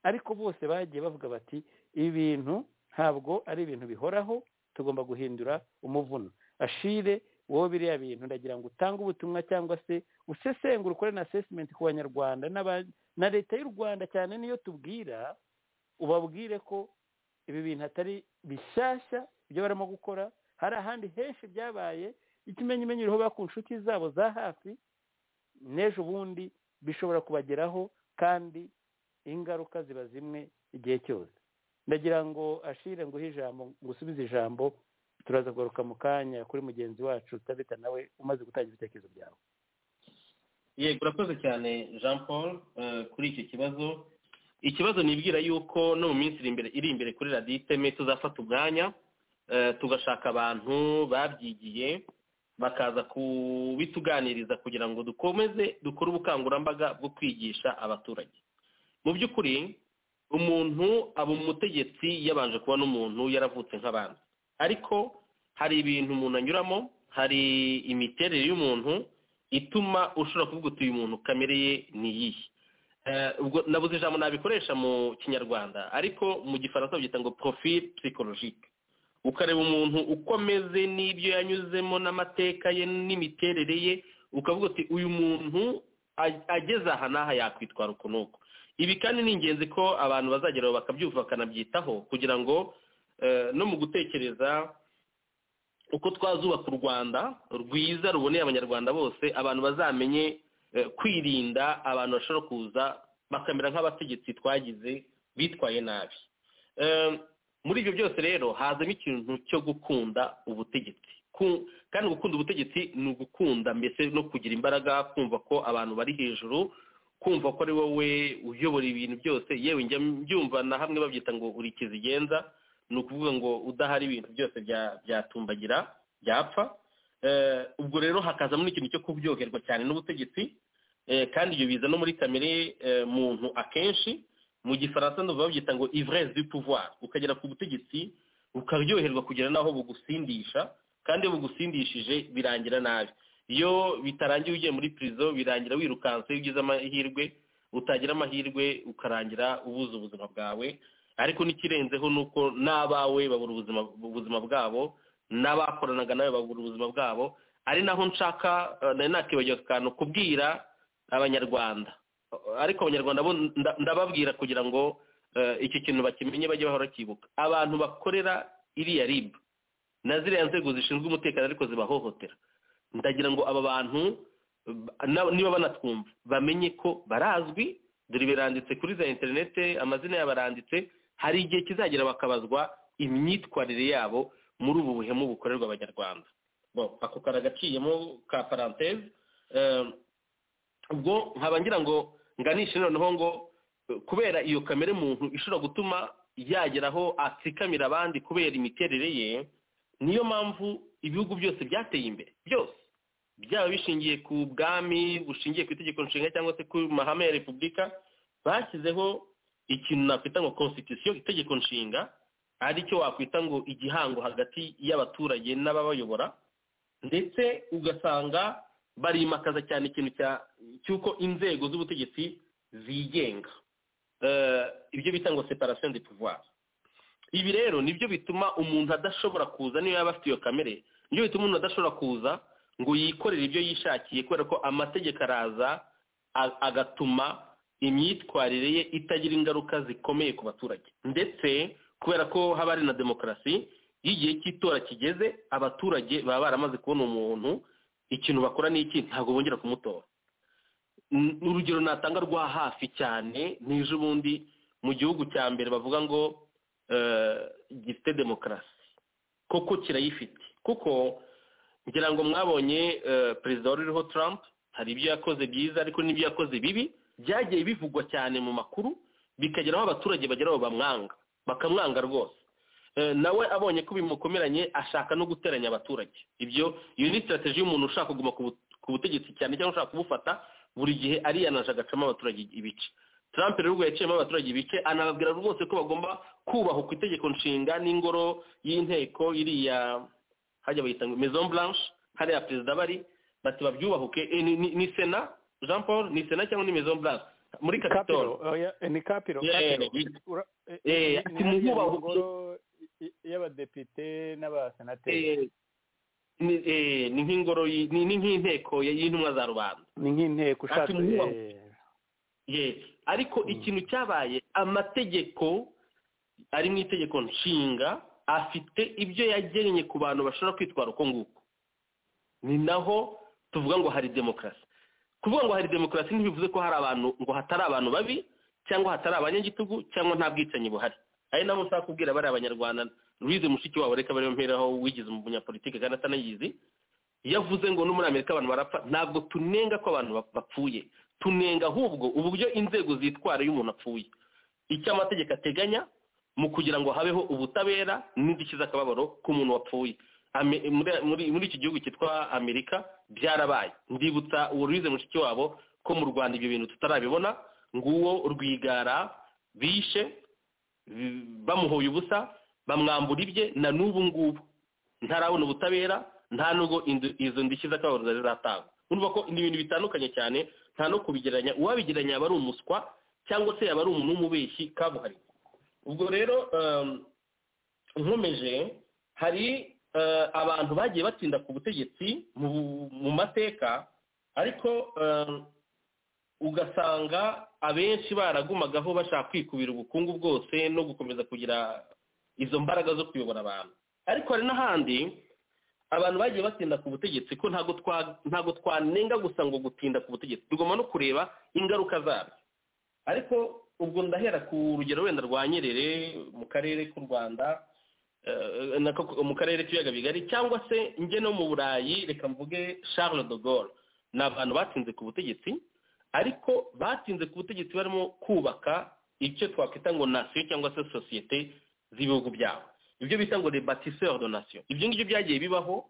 ariko bose bagiye bavuga bati ibi bintu ntabwo ari ibintu bihoraho tugomba guhindura umuvuno ashire wowe biriya bintu ndagira ngo utange ubutumwa cyangwa se usesengura ukore na asesimenti ku banyarwanda n'aba- na leta y'u rwanda cyane niyo tubwira ubabwire ko ibi bintu atari bishyashya ibyo barimo gukora hari ahandi henshi byabaye ikimenyimenyi iriho ku nshuti zabo za hafi n'ejo bundi bishobora kubageraho kandi ingaruka ziba zimwe igihe cyose ndagira ngo ashire nguhe ijambo ngusubize ijambo turaza kugaruka mu kanya kuri mugenzi wacu tabita nawe umaze gutangira ibitekerezo byawe
yego urakoze cyane jean paul eh, kuri icyo kibazo ikibazo nibwira yuko no mu minsi iri imbere iri imbere kuri radiyo iteme tuzafata umwanya eh, tugashaka abantu babyigiye bakaza kubituganiriza kugira ngo dukomeze dukore ubukangurambaga bwo kwigisha abaturage mu by'ukuri umuntu aba umutegetsi yabanje kuba n'umuntu yaravutse nk'abandi ariko hari ibintu umuntu anyuramo hari imiterere y'umuntu ituma ushobora kuvuga uti uyu muntu kamere ye ni iyihe Eh, ubwo nabuze ijambo nabikoresha mu kinyarwanda ariko mu gifaransa babyita ngo profil psychologique ukareba umuntu uko ameze n'ibyo yanyuzemo n'amateka ye n'imiterere ye ukavuga uti uyu muntu a- ageze aha n'aha yakwitwara uku n'uku ibi kandi ni ingenzi ko abantu bazageraho bakabyumva bakanabyitaho kugira ngo eh, no mu gutekereza uko twazubaka u rwanda rwiza ruboneye abanyarwanda bose abantu bazamenye eh, kwirinda abantu bashobora kuza bakamera nk'abategetsi twagize bitwaye nabi Eh, muri ibyo byose rero hazamo ikintu cyo gukunda ubutegetsi Ku- kandi gukunda ubutegetsi ni ugukunda mbese no kugira imbaraga kumva ko abantu bari hejuru kumva ko ari wowe uyobora ibintu byose yewe njya mbyumva na hamwe babyita ngo uri kizigenza ni ukuvuga ngo udahari ibintu byose bya- byatumbagira byapfa Eh, ubwo rero hakazamo n'ikintu cyo kubyoherwa cyane n'ubutegetsi Eh, kandi ibyo biza no muri kamere eh, muntu akenshi mu gifaransa ndumva babyita ngo ivresse du pouvoir ukagera ku butegetsi ukaryoherwa kugera n'aho bugusindisha kandi iyo bugusindishije birangira nabi iyo bitarangiye ugiye muri prison birangira wirukanse iyo ugize amahirwe utagira amahirwe ukarangira ubuze ubuzima bwawe ariko n'ikirenzeho ni uko n'abawe babura ubuzima ubuzima bwabo n'abakoranaga nawe babura ubuzima bwabo ari naho nshaka eh, nari nakibagiwe akantu kubwira abanyarwanda ariko abanyarwanda bo nda- ndababwira kugira ngo eh, iki kintu bakimenye bajye bahora bakibuka abantu bakorera iriya ribu na ziriya nzego zishinzwe umutekano ariko zibahohotera ndagira ngo aba bantu ba- na- niba banatwumva bamenye ko barazwi dore biranditse kuri za interinete amazina yabo aranditse hari igihe kizagera bakabazwa imyitwarire yabo muri ubu buhemu bukorerwa abanyarwanda Bon, ako karagaciyemo ka paranteze Eh, ubwo nkaba ngira ngo nganishe noneho ngo eh, kubera iyo kamere muntu ishobora gutuma yagera aho atsikamira abandi kubera imiterere ye niyo mpamvu ibihugu byose byateye imbere byose byaba bishingiye ku bwami bushingiye ku itegeko nshinga cyangwa se ku mahame ya repubulika bashyizeho ikintu nakwita ngo constitution itegeko nshinga ari cyo wakwita ngo igihango hagati y'abaturage n'ababayobora ndetse ugasanga barimakaza cyane ikintu cya- cy'uko inzego z'ubutegetsi zigenga Eh, ibyo bita ngo separation de pouvoir ibi rero nibyo bituma umuntu adashobora kuza niyo yaba afite iyo kamere nibyo bituma umuntu adashobora kuza ngo yikorere ibyo yishakiye kubera ko amategeko araza a- agatuma imyitwarire ye itagira ingaruka zikomeye ku baturage ndetse kubera ko haba hari na demokarasi iyo igihe cy'itora kigeze abaturage baba baramaze kubona umuntu ikintu bakora ni iki ntabwo bongera kumutora N- urugero natanga rwa hafi cyane n'ejo bundi mu gihugu cya mbere bavuga ngo eh, gifite demokarasi koko kirayifite kuko ngira ngo mwabonye eh, perezida wari uriho Trump hari ibyo yakoze byiza ariko n'ibyo yakoze bibi byagiye bivugwa cyane mu makuru bikagera aho abaturage bagera aho bamwanga bakamwanga rwose Eh, nawe abonye ko bimukomeranye ashaka no guteranya abaturage ibyo iyo ni sitarateji y'umuntu ushaka kuguma ku bu- ku butegetsi cyane cyangwa ushaka kubufata buri gihe ariyanaje agacamo abaturage ibice Trump rero ubwo yaciyemo abaturage ibice anababwira rwose ko bagomba kubaha ku itegeko nshinga n'ingoro y'inteko iriya hajya bayita ngo maison blanche hariya perezida bari bati babyubahuke Eh, ni, ni, ni sena jean paul ni sena cyangwa ni maison blanche muri kapitolo
kapiro oya, eh, ni kapiro
Yeah,
kapiro
yeah.
Ura- eh,
Eh,
ni-
ati
ni hariya
mububahuke.
ngoro y- y'abadepite n'abasenateri
Eh, ni eh, ni nk'ingoro y- ni ni nk'inteko y- y'intumwa za rubanda
ni nk'inteko ushatse
ati mwubahwe.
eh,
ye ariko ikintu cyabaye amategeko ari mu itegeko nshinga afite ibyo yagennye ku bantu bashobora kwitwara uko nguko ni naho tuvuga ngo hari demokarasi kuvuga ngo hari demokarasi ntibivuze ko hari abantu ngo hatari abantu babi cyangwa hatari abanyagitugu cyangwa nta bwicanyi buhari ari nabo nshaka kubwira bariya abanyarwanda louise mushiki wabo reka bariyo mperaho wigize umunyapolitike kandi atanayizi yavuze ngo no muri amerika abantu barapfa ntabwo tunenga ko abantu bap- bapfuye tunenga ahubwo uburyo inzego zitwara iyo umuntu apfuye icyo amategeko ateganya mu kugira ngo habeho ubutabera n'indishyi z'akababaro k'umuntu wapfuye Ame- muri, muri, muri iki gihugu cyitwa amerika byarabaye ndibutsa uwo ruyize mushiki wabo ko mu rwanda ibyo bintu tutarabibona nguwo rwigara bishe bi- bamuhoye ubusa bamwambura ibye na n'ubu ngubu ntarabona ubutabera nta nubwo indu- izo ndishyi z'akababaro zari zatangwa urumva ko ni ibintu bitandukanye cyane nta no kubigereranya uwabigereranya yaba ari umuswa cyangwa se yaba ari umuntu w'umubeshyi kabuhariwe ubwo rero um, nkomeje hari uh, abantu bagiye batinda ku butegetsi mu, mu mateka ariko um, ugasanga abenshi baragumagaho bashaka kwikubira ubukungu bwose no gukomeza kugira izo mbaraga zo kuyobora abantu ariko hari n'ahandi abantu bagiye batinda ku butegetsi ko ntabwo twa- ntabwo twanenga gusa ngo gutinda ku butegetsi tugomba no kureba ingaruka zabyo ariko ubwo ndahera ku rugero wenda rwa nyerere mu karere k'u rwanda eh, nako- mu karere k'ibiyaga bigari cyangwa se njye no mu burayi reka mvuge charles de gaulle ni abantu batinze ku butegetsi ariko batinze ku butegetsi barimo kubaka icyo twakwita ngo nasiyo cyangwa se sosiyete z'ibihugu byabo ibyo bita ngo les bâtisseurs de nation ibyo ngibyo byagiye bibaho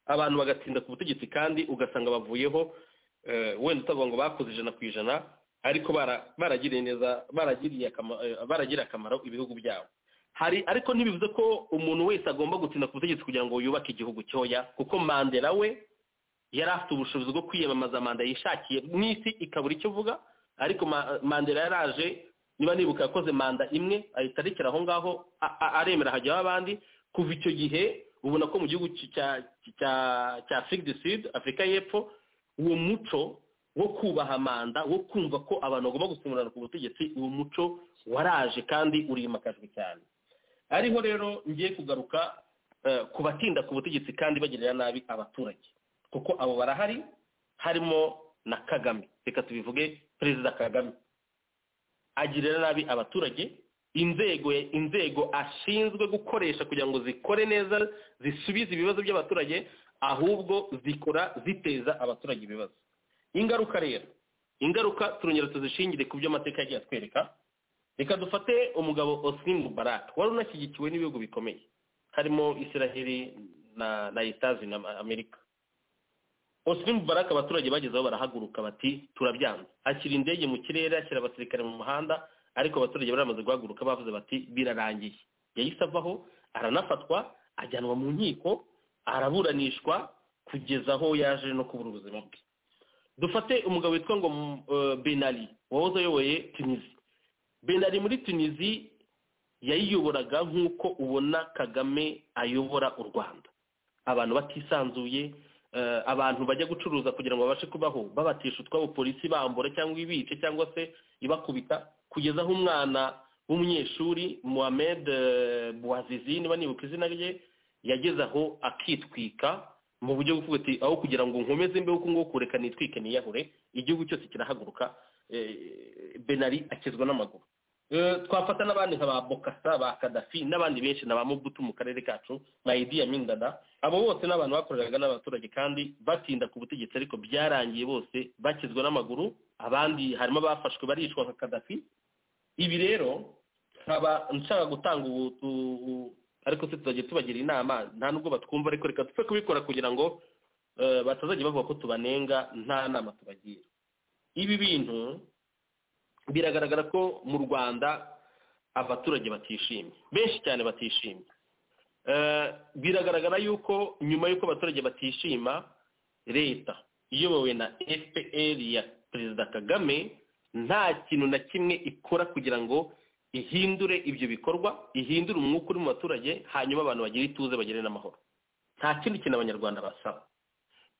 abantu bagatinda ku butegetsi kandi ugasanga bavuyeho eh, wenda utavuga ngo bakoze ijana ku ijana ariko bara- baragiriye neza baragiriye akama- eh, baragiriye akamaro ibihugu byabo hari ariko ntibivuze ko umuntu wese agomba gutinda ku butegetsi kugira ngo yubake igihugu cyoya kuko mandela we yari afite ubushobozi bwo kwiyamamaza manda yishakiye n'isi ikabura icyo ivuga ariko ma- mandela yaraje niba nibuka yakoze manda imwe ahita arekera aho ngaho a- a- aremera hajyaho abandi kuva icyo gihe ubona ko mu gihugu cy- cya cya cya afurika du sud afurika y'epfo uwo muco wo kubaha manda wo kumva ko abantu bagomba gusimburana ku butegetsi uwo muco waraje kandi urimakajwe cyane ariho rero ngiye kugaruka eh, ku batinda ku butegetsi kandi bagirira nabi abaturage kuko abo barahari harimo na kagame reka tubivuge perezida kagame agirira nabi abaturage inzego inzego ashinzwe gukoresha kugira ngo zikore neza zisubize ibibazo by'abaturage ahubwo zikora ziteza abaturage ibibazo ingaruka rero ingaruka turongera tuzishingire ku byo amateka yagiye atwereka reka dufate umugabo Osni Mubarak wari unashyigikiwe n'ibihugu bikomeye harimo israheli na na etazi na amerika Osni Mubarak abaturage bagezeho barahaguruka bati turabyanze ashyira indege mu kirere ashyira abasirikare mu muhanda ariko abaturage bari bamaze guhaguruka bavuze bati birarangiye yahise avaho aranafatwa ajyanwa mu nkiko araburanishwa kugeza aho yaje no kubura ubuzima bwe dufate umugabo witwa ngo mm, eh, Ben Ali wahoze ayoboye tunisi Ben Ali muri tunisi yayiyoboraga nk'uko ubona kagame ayobora u rwanda abantu batisanzuye eh, abantu bajya gucuruza kugira ngo babashe kubaho babatisha utwabo polisi bambura cyangwa ibice cyangwa se ibakubita kugeza aho umwana w'umunyeshuri Mohamed eh, Bouazizi niba nibuka izina rye yageze aho akitwika mu buryo bwo kuvuga ati aho kugira ngo nkomeze mbe uko nguko kureka nitwike niyahure igihugu cyose kirahaguruka eh, Benari akizwa n'amaguru Eh, twafata n'abandi nka ba bokasa ba kadafi n'abandi benshi na ba mubutu mu karere kacu na idi amin dada abo bose ni abantu bakoreraga n'abaturage kandi batinda ku butegetsi ariko byarangiye bose bakizwa n'amaguru abandi harimo abafashwe barishwa nka kadafi ibi rero nkaba nshaka gutanga ubu u- u- ariko se tuzajya tubagira inama nta nubwo batwumva ariko reka dupfe kubikora kugira ngo eh, batazajya bavuga ko tubanenga nta nama tubagira ibi bintu biragaragara ko mu rwanda abaturage batishimye benshi cyane batishimye Eh, biragaragara yuko nyuma y'uko abaturage batishima leta iyobowe na fpr ya perezida kagame nta kintu na kimwe ikora kugira ngo ihindure ibyo bikorwa ihindure umwuka uri mu baturage hanyuma abantu bagire ituze bagire n'amahoro nta kindi kintu abanyarwanda basaba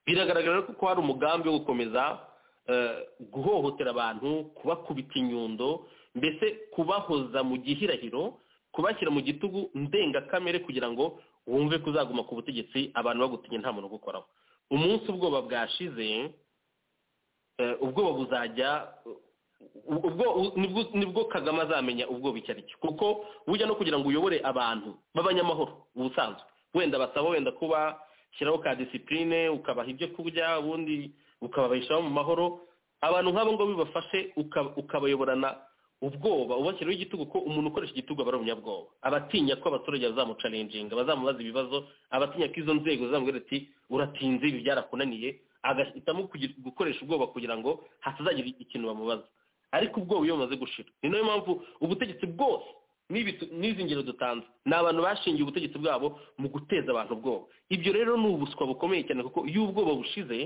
biragaragara ko hari umugambi wo gukomeza eh, guhohotera abantu kubakubita inyundo mbese kubahoza mu gihirahiro kubashyira mu gitugu ndengakamere kugira ngo wumve ko uzaguma ku butegetsi abantu bagutinye nta muntu ugukoraho umunsi ubwoba bwashize eh, ubwoba buzajya u- ubwo u- nibwo nibwo kagame azamenya ubwoba icyo ari cyo kuko burya no kugira ngo uyobore abantu b'abanyamahoro ubusanzwe wenda basaba wenda kuba shyiraho ka disipurine ukabaha ibyo kurya ubundi ukababeshaho mu mahoro abantu nk'abo ngabo bibafashe uka- ukabayoborana ubwoba ubashyiraho igitugu ko umuntu ukoresha igitugu aba ari umunyabwoba abatinya ko abaturage bazamucarenjinga bazamubaza ibibazo abatinya ko izo nzego zizamubwira ati uratinze ibi byarakunaniye agahitamo kugira- gukoresha ubwoba kugira ngo hatazagira ikintu bamubaza ariko ubwoba iyo bumaze gushira ni nayo mpamvu ubutegetsi bwose n'ibi tu- n'izi ngero dutanze ni abantu bashingiye ubutegetsi bwabo mu guteza abantu ubwoba ibyo rero ni ubuswa bukomeye cyane kuko iyo ubwoba bushize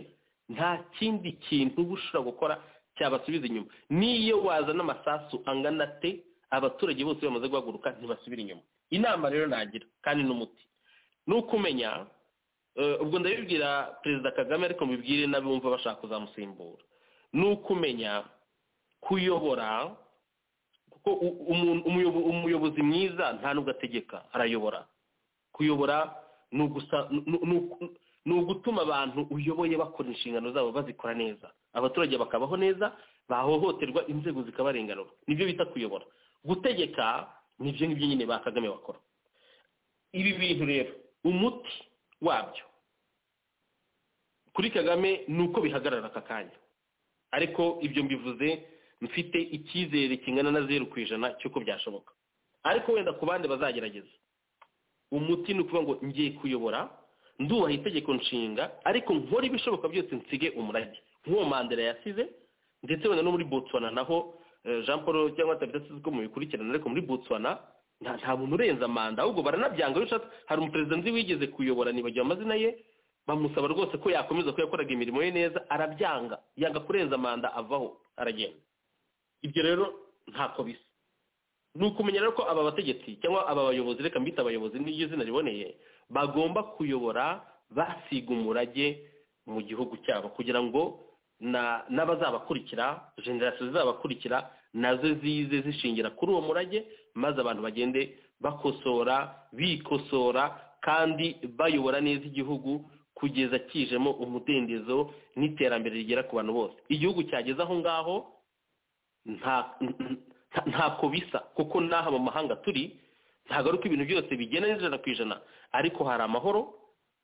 nta kindi kintu uba ushobora gukora cyabasubiza inyuma n'iyo wazana amasasu angana te abaturage bose bamaze guhaguruka ntibasubira inyuma inama rero nagira kandi n'umuti ni uko umenya eh, ubwo ndabibwira perezida kagame ariko mubibwire n'abumva bashaka kuzamusimbura ni uko umenya kuyobora kuko u- umuntu- umuyobo- umuyobozi mwiza nta nubwo ategeka arayobora kuyobora ni ugusa ni- ni- ni- ni ugutuma abantu uyoboye bakora inshingano zabo bazikora neza abaturage bakabaho neza bahohoterwa inzego zikabarenganura nibyo bita kuyobora gutegeka nibyo ngibyo nyine ba kagame bakora ibi bintu rero umuti wabyo kuri kagame ni uko bihagarara aka kanya ariko ibyo mbivuze mfite icyizere kingana na zeru ku ijana cy'uko byashoboka ariko wenda ku bandi bazagerageza umuti ni ukuvuga ngo ngiye kuyobora ndubaha itegeko nshinga ariko nkora ibishoboka byose nsige umurage nk'uwo mandela yasize ndetse wenda no muri botswana naho eh, jean paul cyangwa tabitatu uko mubikurikirana ariko muri botswana nta nta muntu urenza manda ahubwo baranabyanga iyo ushatse hari umuperezida nzi wigeze kuyobora nibagiwe amazina ye bamusaba rwose ko yakomeza ko yakoraga imirimo ye neza arabyanga yanga kurenza manda avaho aragenda ibyo rero ntako bisa ni ukumenya rero ko aba bategetsi cyangwa aba bayobozi reka mbita abayobozi n'iryo zina riboneye bagomba kuyobora basiga umurage mu gihugu cyabo kugira ngo na n'abazabakurikira generasiyo zizabakurikira nazo zize zishingira kuri uwo murage maze abantu bagende bakosora bikosora kandi bayobora neza igihugu kugeza kijemo umudendezo n'iterambere rigera ku bantu bose igihugu cyageze aho ngaho nta nta- ntako bisa kuko n'aha mu mahanga turi ntabwo ari uko ibintu byose bigenda n'ijana ku ijana ariko hari amahoro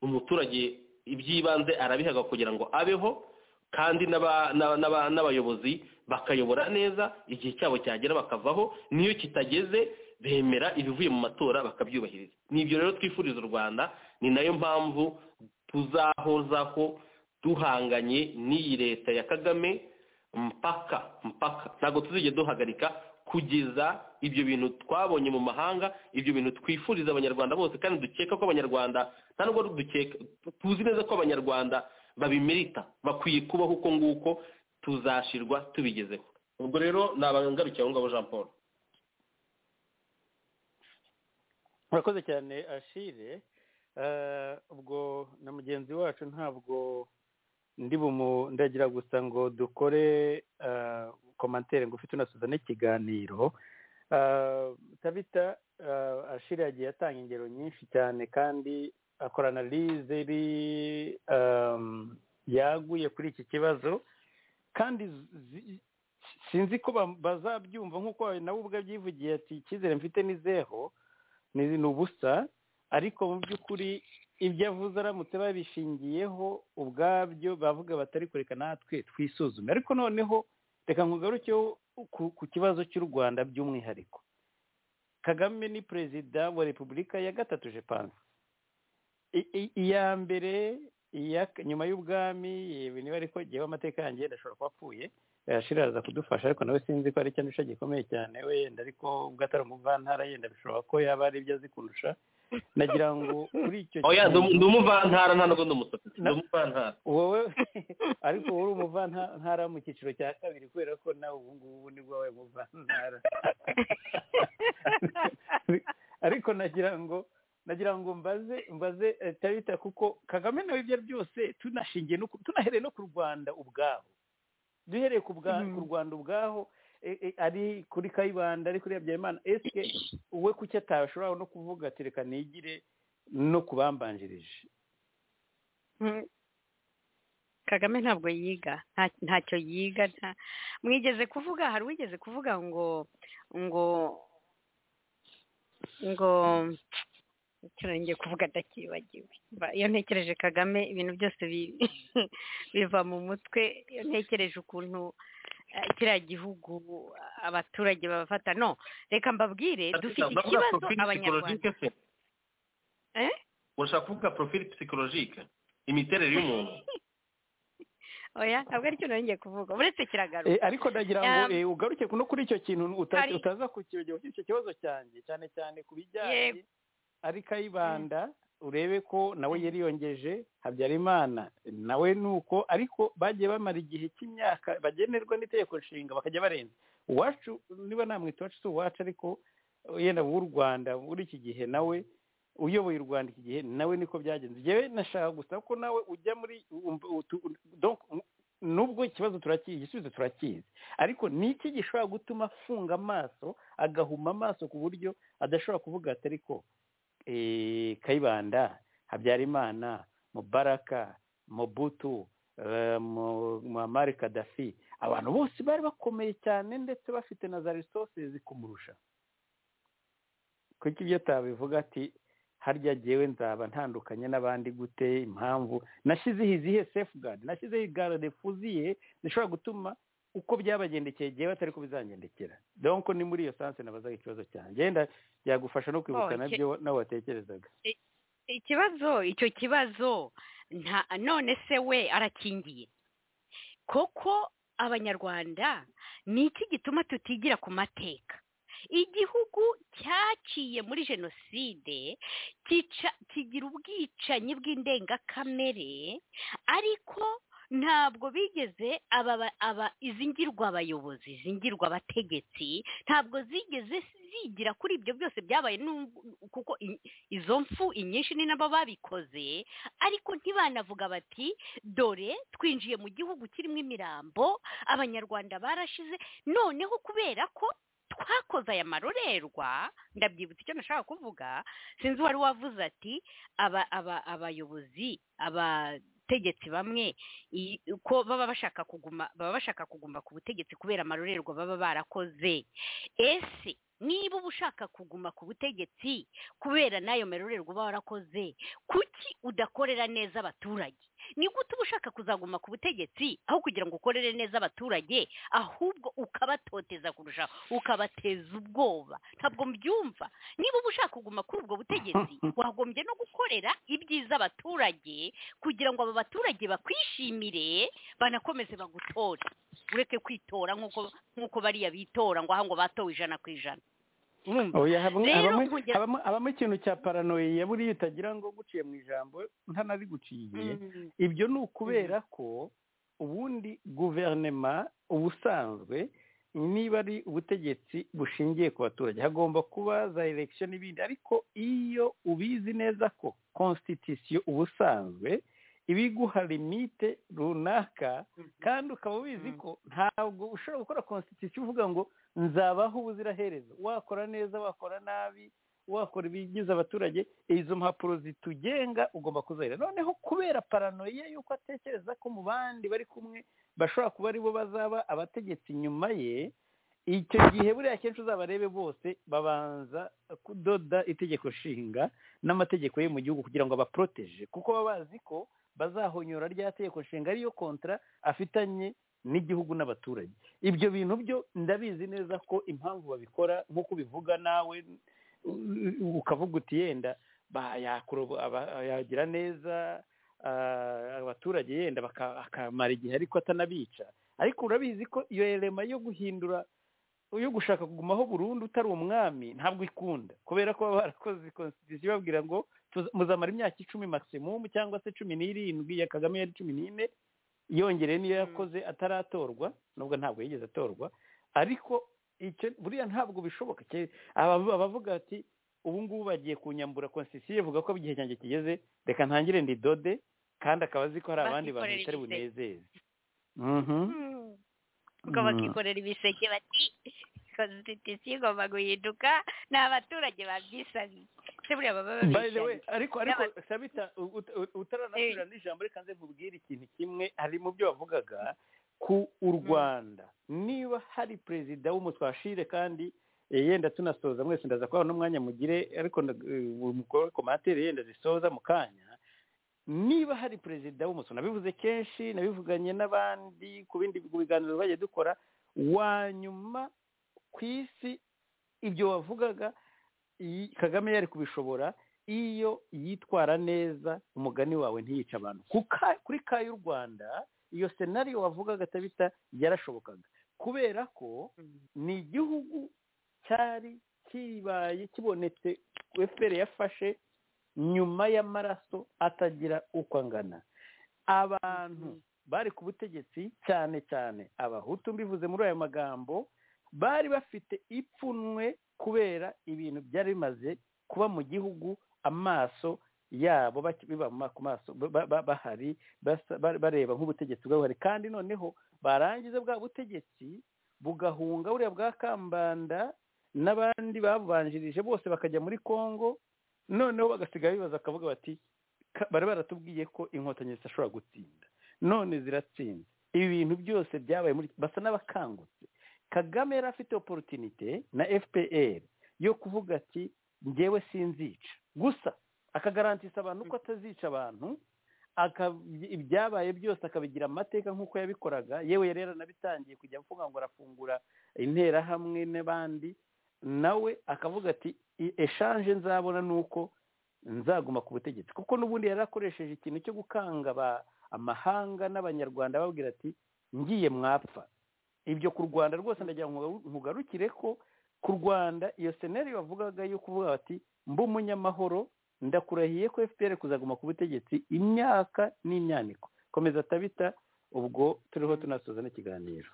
umuturage iby'ibanze arabihaga kugira ngo abeho kandi n'aba- n'aba- n'aba- n'abayobozi bakayobora neza igihe cyabo cyagera bakavaho n'iyo kitageze bemera ibivuye mu matora bakabyubahiriza ni ibyo rero twifuriza u rwanda ni nayo mpamvu tuzahozaho duhanganye n'iyi leta ya kagame mpaka mpaka ntabwo tuzigera duhagarika kugeza ibyo bintu twabonye mu mahanga ibyo bintu twifuriza abanyarwanda bose kandi dukeka ko abanyarwanda nta nubwo dukeka tuzi neza ko abanyarwanda babimerita bakwiye kubaho uko nguko tuzashirwa tubigezeho ubwo rero ni abangarukiye aho ngabo jean paul
murakoze cyane ashire Eh, ubwo na mugenzi wacu ntabwo ndi bumudagira gusa ngo dukore eh, komantere ngufi tunasuzane ikiganiro Eh, tabita eh, ashire yagiye atanga ingero nyinshi cyane kandi akora analize iri ehm, yaguye kuri iki kibazo kandi zi- sinzi ko ba- bazabyumva nk'uko nawe ubwo abyivugiye ati icyizere mfite ni zeho ni ni ubusa ariko mu by'ukuri ibyo avuze aramutse babishingiyeho ubwabyo bavuga batari kureka natwe twisuzume ariko noneho reka nkugarukeho ku- ku kibazo cy'u rwanda by'umwihariko kagame ni perezida wa repubulika ya gatatu je panse I- i- iya mbere iya nyuma y'ubwami yewe niba ariko jyewe amateka yanjye ndashobora kuba apfuye yashira araza kudufasha ariko nawe sinzi ko ari icyandusha gikomeye cyane wenda ariko ubwo atari umuvantara yenda bishobora ko yaba ari ibyo azi kundusha nagira ngo kuri icyo
oya
kintu-
ndi umuvantara nta nubwo ndi umusatsi ndi
Na-
umuvantara
wowe ariko wowe uri umuvantara mu cyiciro cya kabiri kubera ko nawe ubu ngubu nibwo wabaye umuvantara ariko nagira ngo nagira ngo mbaze mbaze eh, tabita kuko kagame nawe ibyo ari byose tunashingiye no ku- tunahereye no ku rwanda ubwaho duhereye ku bwa- ku rwanda ubwaho eh, eh, ari kuri kayibanda ari kuri habyarimana esike we kuki atashobora no kuvuga ati reka nigire no ku bambanjirije
Mm. kagame ntabwo yiga nta- ntacyo yiga nta- mwigeze kuvuga hari uwigeze kuvuga ngo ngo ngo icyo ngiye kuvuga ndakibagiwe Mba- iyo ntekereje kagame ibintu byose bi- biva mu mutwe iyo ntekereje ukuntu eh, kiriya gihugu abaturage babafata no reka mbabwire dufite
Uravuga
ikibazo
profil
abanyarwanda
psychologique se?
Eh?
urashaka kuvuga profil psychologique imiterere y'umuntu
oya ntabwo aricyo nongeye kuvuga uretse kiragaruka
Eh, ariko ndagira ngo
Um,
eh, ugaruke no kuri icyo kintu uta-
hari-
utaza kukibagiwe kuri icyo kibazo cyanjye cyane cyane ku bijyanye
Yego.
ari kayibanda urebe ko nawe yari yongeje habyarimana nawe ni uko ariko bagiye bamara igihe cy'imyaka bagenerwa n'itegeko nshinga bakajya barenza uwacu niba namwita iwacu si uwacu ariko yenda w'u rwanda muri iki gihe nawe uyoboye u rwanda iki gihe nawe niko byagenze yewe nashaka gusa ko nawe ujya muri um- utu- donc, nubwo ikibazo turakizi igisubizo turakizi ariko ni iki gishobora gutuma afunga amaso agahuma amaso ku buryo adashobora kuvuga ati ariko eh, kayibanda habyarimana mubaraka mobutu eh, mu- muammar kadafi abantu bose bari bakomeye cyane ndetse bafite na za resources kumurusha kuki ibyo tabivuga ati harya jyewe nzaba ntandukanye n'abandi gute impamvu nashyizeho izihe safeguard nashyizeho igarade fuziye zishobora gutuma uko byabagendekeye jyewe atari ko bizangendekera donc ni muri iyo sanse nabazaga ikibazo cyanjye yenda byagufasha no kwibuka
Oh,
nabyo nawe watekerezaga
ikibazo icyo kibazo nta none se we arakingiye koko abanyarwanda ni iki gituma tutigira ku mateka igihugu cyaciye muri jenoside kica- kigira ubwicanyi bw'indengakamere ariko ntabwo bigeze aba aba izi ngirwabayobozi izi ngirwabategetsi ntabwo zigeze zigira kuri ibyo byose byabaye n'ubu- kuko i- izo mfu inyinshi ni nabo babikoze ariko ntibanavuga bati dore twinjiye mu gihugu kirimo imirambo abanyarwanda barashize noneho kubera ko twakoze aya marorerwa ndabyibutsa icyo nashaka kuvuga sinzi uwari wavuze ati aba aba abayobozi abategetsi bamwe i- ko baba bashaka kuguma baba bashaka kuguma ku butegetsi kubera amarorerwa baba barakoze ese niba uba ushaka kuguma ku butegetsi kubera n'ayo merorerwa uba warakoze kuki udakorera neza abaturage ni gute uba ushaka kuzaguma ku butegetsi aho kugira ngo ukorere neza abaturage ahubwo ukabatoteza kurushaho ukabateza ubwoba ntabwo mbyumva niba uba ushaka kuguma kuri ubwo butegetsi wagombye no gukorera ibyiza abaturage kugira ngo abo baturage bakwishimire banakomeze bagutore ureke kwitora nk'uko nk'uko bariya bitora ngo aha ngo batowe ijana ku ijana urumva
oya habamo-
Rero
habamo-
kugira-
habamo- habamo ikintu cya paranoia buriya utagira ngo guciye mu ijambo ntanabiguciye
Mm.
ibyo ni ukubera ko ubundi guverinema ubusanzwe niba ari ubutegetsi bushingiye ku baturage hagomba kuba za election n'ibindi ariko iyo ubizi neza ko constitution ubusanzwe ibiguha limite runaka kandi ukaba ubizi ko ntabwo ushobora gukora constitution uvuga ngo nzabaho ubuziraherezo wakora neza wakora nabi wakora ibigize abaturage izo mpapuro zitugenga ugomba kuzahira noneho kubera paranoia y'uko atekereza ko mu bandi bari kumwe bashobora kuba ari bo bazaba abategetsi nyuma ye icyo gihe buriya kenshi uzabarebe bose babanza kudoda itegeko nshinga n'amategeko ye mu gihugu kugira ngo abaporoteje kuko baba bazi ko bazahonyora rya tegeko nshinga ariyo kontra afitanye n'igihugu n'abaturage ibyo bintu byo ndabizi neza ko impamvu babikora nk'uko ubivuga nawe u- ukavuga uti yenda ba- yakurobo- aba- yagira neza ah, abaturage yenda baka- akamara igihe ariko atanabica ariko urabizi ko iyo elema yo guhindura yo gushaka kugumaho burundu utari umwami ntabwo ikunda kubera ko baba barakoze constitution babwira ngo tuza- muzamara imyaka icumi maximum cyangwa se cumi n'irindwi ya kagame yari cumi n'ine yongereye niyo yakoze ataratorwa nubwo ntabwo yigeze atorwa ariko icyo buriya ntabwo bishoboka ke- aba- abavuga ati ubu ngubu bagiye kunyambura constitution ivuga ko igihe cyanjye kigeze reka ntangire ndidode kandi akaba azi ko hari abandi bantu
Bakikorera
bitari
igisebe.
bunezeze Mhm.
ubwo
Mm.
bakikorera ibiseke bati konstitusiyo igomba guhinduka ni abaturage babyisabiye se buriya baba
by the way
babyisabiye
ariko ariko
N'aba-
sabita u- ut- ut- utaranasubira n'ijambo reka nze nkubwire ikintu kimwe hari mu byo wavugaga ku u rwanda niba hari perezida w'umutwashire kandi eh, yenda tunasoza mwese ndaza kubaha n'umwanya mugire ariko ndag- eh, umukoro komantere yenda zisoza mu kanya niba hari perezida w'umuso nabivuze kenshi nabivuganye n'abandi ku bindi biganiro bajya dukora wa nyuma ku isi ibyo wavugaga iyi- kagame yari kubishobora iyo yitwara neza umugani wawe ntiyica abantu Ku ka- kuri ka y'u rwanda iyo senariyo wavugaga tabita yarashobokaga kubera ko ni igihugu cyari kibaye kibonetse efuperi yafashe nyuma y'amaraso atagira uko angana abantu bari ku butegetsi cyane cyane abahutu mbivuze muri aya magambo bari bafite ipfunwe kubera ibintu byari bimaze kuba mu gihugu amaso yabo baki- biba mu ma- ku maso ba- ba- bahari basa- ba- bareba nk'ubutegetsi bwari buhari kandi noneho barangiza bwa butegetsi bugahunga buriya bwa kambanda n'abandi babubanjirije bose bakajya muri congo noneho bagasigaye bibaza bakavuga bati ka- bari baratubwiye ko inkotanyi zidashobora gutsinda none ziratsinze ibi bintu byose byabaye muri basa n'abakangutse kagame yari afite oporutinite na fpr yo kuvuga ati ngewe sinzica gusa akagarantisha abantu ko atazica abantu aka- ibyabaye byose akabigira amateka nk'uko yabikoraga yewe yari yaranabitangiye kujya avuga ngo arafungura interahamwe n'abandi nawe akavuga ati eshanje nzabona ni uko nzaguma ku butegetsi kuko n'ubundi yari akoresheje ikintu cyo gukanga aba- amahanga n'abanyarwanda ababwira ati ngiye mwapfa ibyo ku rwanda rwose ndagira ngo mugaru- mugarukire ko ku rwanda iyo seneri bavugaga yo kuvuga bati mba umunyamahoro ndakurahiye ko fpr kuzaguma ku butegetsi imyaka n'imyaniko komeza tabita ubwo turiho tunasoza n'ikiganiro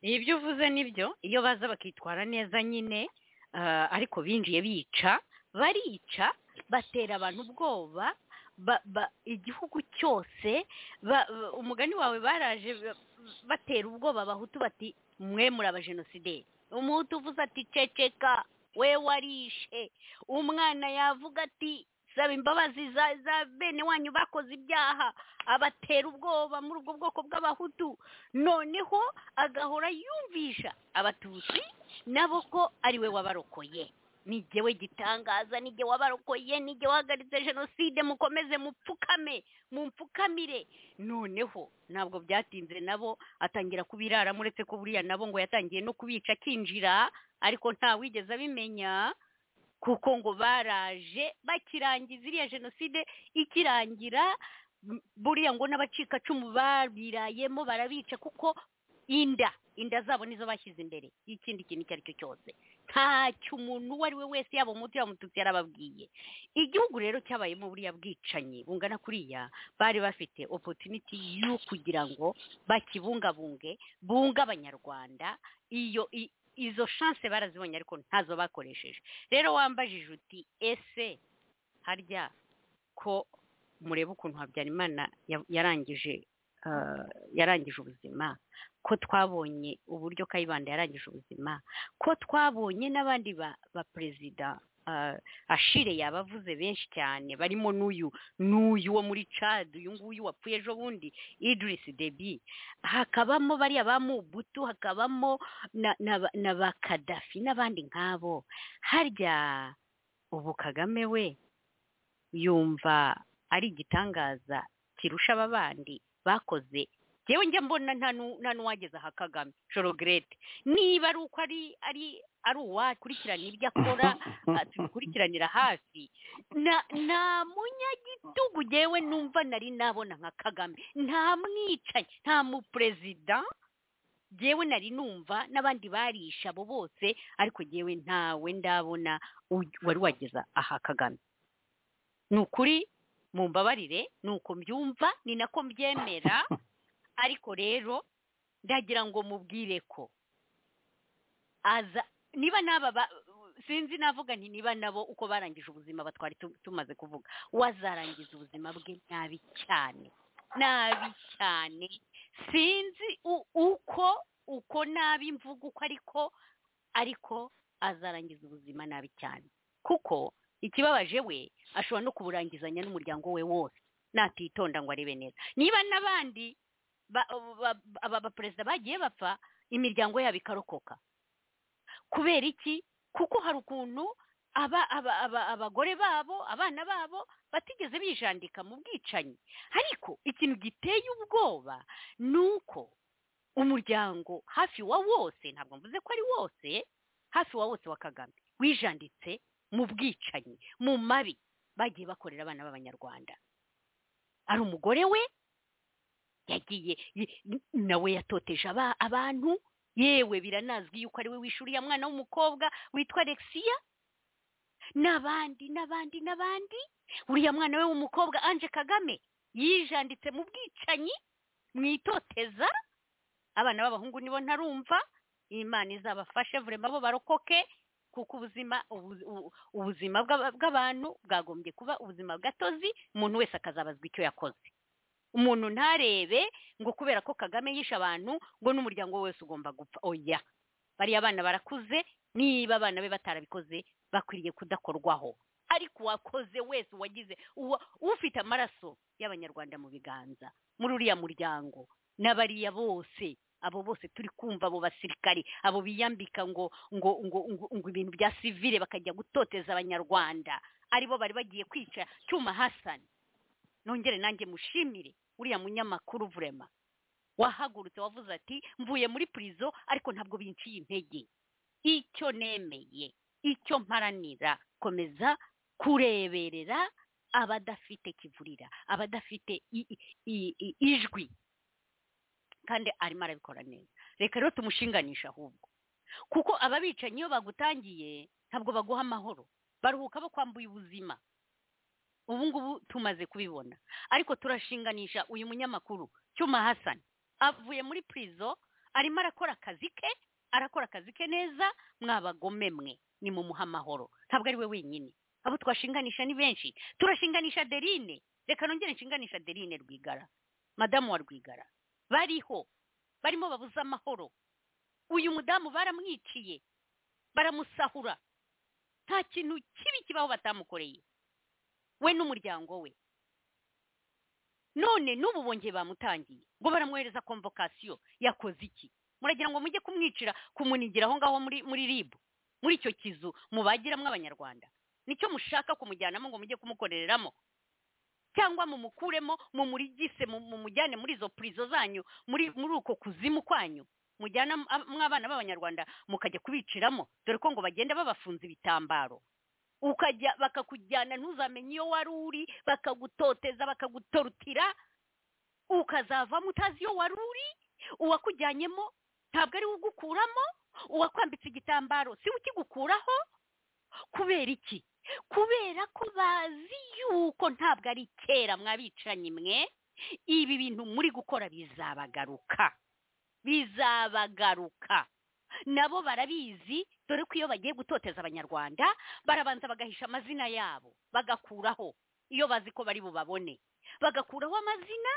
ibyo uvuze nibyo iyo baza bakitwara neza nyine ah, ariko binjiye bica barica batera abantu ubwoba ba- ba- igihugu cyose ba- ba- umugani wawe baraje ba- batera ubwoba abahutu bati mwe muri abajenosideri umuhutu uvuze ati ceceka we warishe umwana yavuga ati saba imbabazi za za bene wanyu bakoze ibyaha abatera ubwoba muri ubwo bwoko bw'abahutu noneho agahora yumvisha abatutsi nabo ko ari we wabarokoye nijyewe gitangaza nijye wabarokoye nijye wahagaritse jenoside mukomeze mupfukame mumpfukamire noneho ntabwo byatinze nabo atangira kubiraramo uretse ko buriya nabo ngo yatangiye no kubica akinjira ariko ntawigeze abimenya kuko ngo baraje bakirangiza iriya jenoside ikirangira m- buriya ngo n'abacikacumu babirayemo barabica kuko inda inda zabo nizo bashyize imbere y'ikindi kintu icyo ari cyo cyose ntacyo umuntu uwo ari we wese yaba umuti yaba umututsi yarababwiye igihugu rero cyabayemo buriya bwicanyi bungana kuriya bari bafite opotuniti yo kugira ngo bakibungabunge bunga abanyarwanda iyo i- izo shanse barazibonye ariko ntazo bakoresheje rero wambajije uti ese harya ko mureba ukuntu habyarimana ya- yarangije ah, yarangije ubuzima ko twabonye uburyo kayibanda yarangije ubuzima ko twabonye n'abandi ba ba perezida ah, ashire yabavuze benshi cyane barimo n'uyu n'uyu wo muri cad uyu nguyu wapfuye ejo bundi idris debi hakabamo bariya ba mubutu hakabamo na na ba- na ba kadafi n'abandi nk'abo harya ubu kagame we yumva ari igitangaza kirusha aba bandi bakoze yewe njya mbona nta nu- nta n'uwageze aha kagame jorogrete niba ari uko ari ari ari uwakurikirana ibyo akora ah, tubikurikiranira hafi na nta munyagitugu yewe numva nari nabona nka kagame nta mwicanyi nta muperezida yewe nari numva n'abandi barisha abo bose ariko yewe ntawe ndabona u- wari wageza aha kagame ni ukuri mumbabarire ni uko mbyumva ni nako mbyemera ariko rero ndagira ngo mubwire ko aza niba n'aba ba- sinzi navuga nti niba nabo uko barangije ubuzima batwari tu- tumaze kuvuga wazarangiza ubuzima bwe nabi cyane nabi cyane sinzi u- uko uko nabi mvuga uko ariko ariko azarangiza ubuzima nabi cyane kuko ikibabaje we ashobora no kuburangizanya n'umuryango we wose natitonda ngo arebe neza niba n'abandi ba- ba- aba baperezida bagiye bapfa imiryango yabo ikarokoka kubera iki kuko hari ukuntu aba aba aba abagore babo abana babo batigeze bijandika mu bwicanyi ariko ikintu giteye ubwoba ni uko umuryango hafi wa wose ntabwo mvuze ko ari wose hafi wa wose wa kagame wijanditse mu bwicanyi mu mabi bagiye bakorera abana b'abanyarwanda ari umugore we yagiye ye- nawe yatoteje aba- abantu yewe biranazwi yuko ari we wishuriye mwana w'umukobwa witwa alexia n'abandi n'abandi n'abandi uriya mwana we w'umukobwa anje kagame yijanditse mu bwicanyi mu itoteza abana b'abahungu nibo ntarumva imana izabafashe vurema bo barokoke kuko ubuzima ubu- ubu- ubuzima bw'aba- bw'abantu bwagombye kuba ubuzima bw'atozi umuntu wese akazabazwa icyo yakoze umuntu ntarebe ngo kubera ko kagame yishe abantu ngo n'umuryango we wose ugomba gupfa oya bariya abana barakuze niba abana be batarabikoze bakwiriye kudakorwaho ariko uwakoze wese uwagize uwa- ufite amaraso y'abanyarwanda mu biganza muri uriya muryango n'abariya bose abo bose turi kumva abo basirikari abo biyambika ngo ngo ngo ngo, ngo ibintu bya sivile bakajya gutoteza abanyarwanda aribo bari bagiye kwica cyuma hasani nongere nanjye mushimire uriya munyamakuru vurema wahagurutse wavuze ati mvuye muri purizo ariko ntabwo binciye intege icyo nemeye icyo mparanira komeza kureberera abadafite kivurira abadafite i- i- i- i- ijwi kandi arimo arabikora neza reka rero tumushinganisha ahubwo kuko ababicanyi iyo bagutangiye ntabwo baguha amahoro baruhuka bakwambuye ubuzima ubu ngubu tumaze kubibona ariko turashinganisha uyu munyamakuru cyuma hasani avuye muri purizo arimo arakora akazi ke arakora akazi ke neza mwabagome mwe ni mu muha amahoro ntabwo ari we wenyine abo twashinganisha ni benshi turashinganisha derine reka nongere nshinganisha derine rwigara madamu wa rwigara bariho barimo babuze amahoro uyu mudamu baramwiciye baramusahura nta kintu kibi kibaho batamukoreye we n'umuryango we none n'ubu bongeye bamutangiye ngo baramwohereza komvokasiyo yakoze iki muragira ngo mujye kumwicira kumunigira aho ngaho muri muri ribu muri icyo kizu mubagiramo abanyarwanda nicyo mushaka kumujyanamo ngo mujye kumukorereramo cyangwa mumukuremo mumurigise mu- mumujyane muri izo purizo zanyu muri muri uko kuzimu kwanyu mujyana ab- mw'abana b'abanyarwanda mukajya kubiciramo dore ko ngo bagenda babafunze ibitambaro ukajya bakakujyana ntuzamenye iyo wari uri bakagutoteza bakagutorutira ukazavamo utazi iyo wari uri uwakujyanyemo ntabwo ari we ugukuramo uwakwambitse igitambaro si we ukigukuraho kubera iki kubera ko bazi yuko ntabwo ari kera mwabicanyi mwe ibi bintu muri gukora bizabagaruka bizabagaruka nabo barabizi dore ko iyo bagiye gutoteza abanyarwanda barabanza bagahisha amazina yabo bagakuraho iyo bazi ko bari bubabone bagakuraho amazina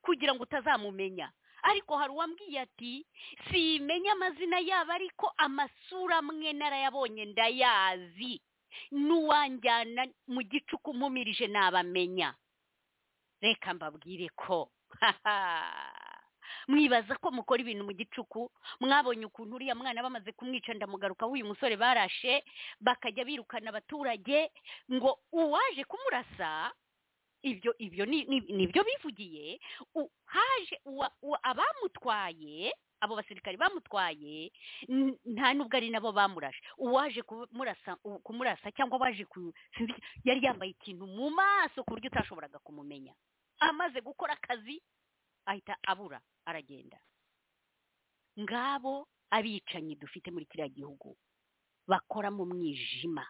kugira ngo utazamumenya ariko hari uwambwiye ati simenya amazina yabo ariko amasura amwe narayabonye ndayazi n'uwanjyana mu gicuku mumirije nabamenya reka mbabwire ko mwibaza ko mukora ibintu mu gicuku mwabonye ukuntu uriya mwana bamaze kumwica ndamugarukaho uyu musore barashe bakajya birukana abaturage ngo uwaje kumurasa ibyo ibyo ni ni- nibyo bivugiye u- haje uwa- uwa- abamutwaye abo basirikari bamutwaye n- nta nubwo ari nabo bamurashe uwaje kumurasa u- kumurasa cyangwa waje ku sinzi icyo- yari yambaye ikintu mu maso ku buryo utashoboraga kumumenya amaze gukora akazi ahita abura aragenda ngabo abicanyi dufite muri kiriya gihugu bakora mu mwijima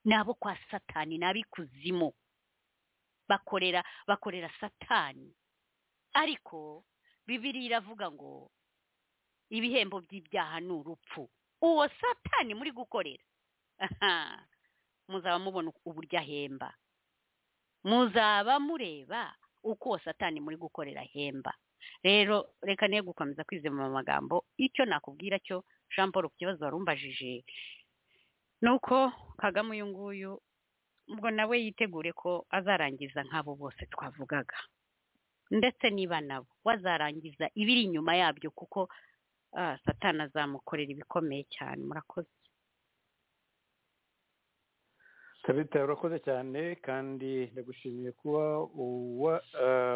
ni abo kwa satani ni ab'ikuzimu bakorera bakorera satani ariko bibiri iravuga ngo ibihembo by'ibyaha ni urupfu uwo satani muri gukorera aha muzaba mubona uburyo ahemba muzaba mureba uko uwo satani muri gukorera ahemba rero reka niyo gukomeza kwizema mu magambo icyo nakubwira cyo jean paul ku kibazo warumbajije ni uko kagame uyu nguyu ubwo nawe yitegure ko azarangiza nk'abo bose twavugaga ndetse niba nabo wazarangiza ibiri inyuma yabyo kuko ah, satani azamukorera ibikomeye cyane murakoze
tabita urakoze cyane kandi ndagushimiye kuba uwa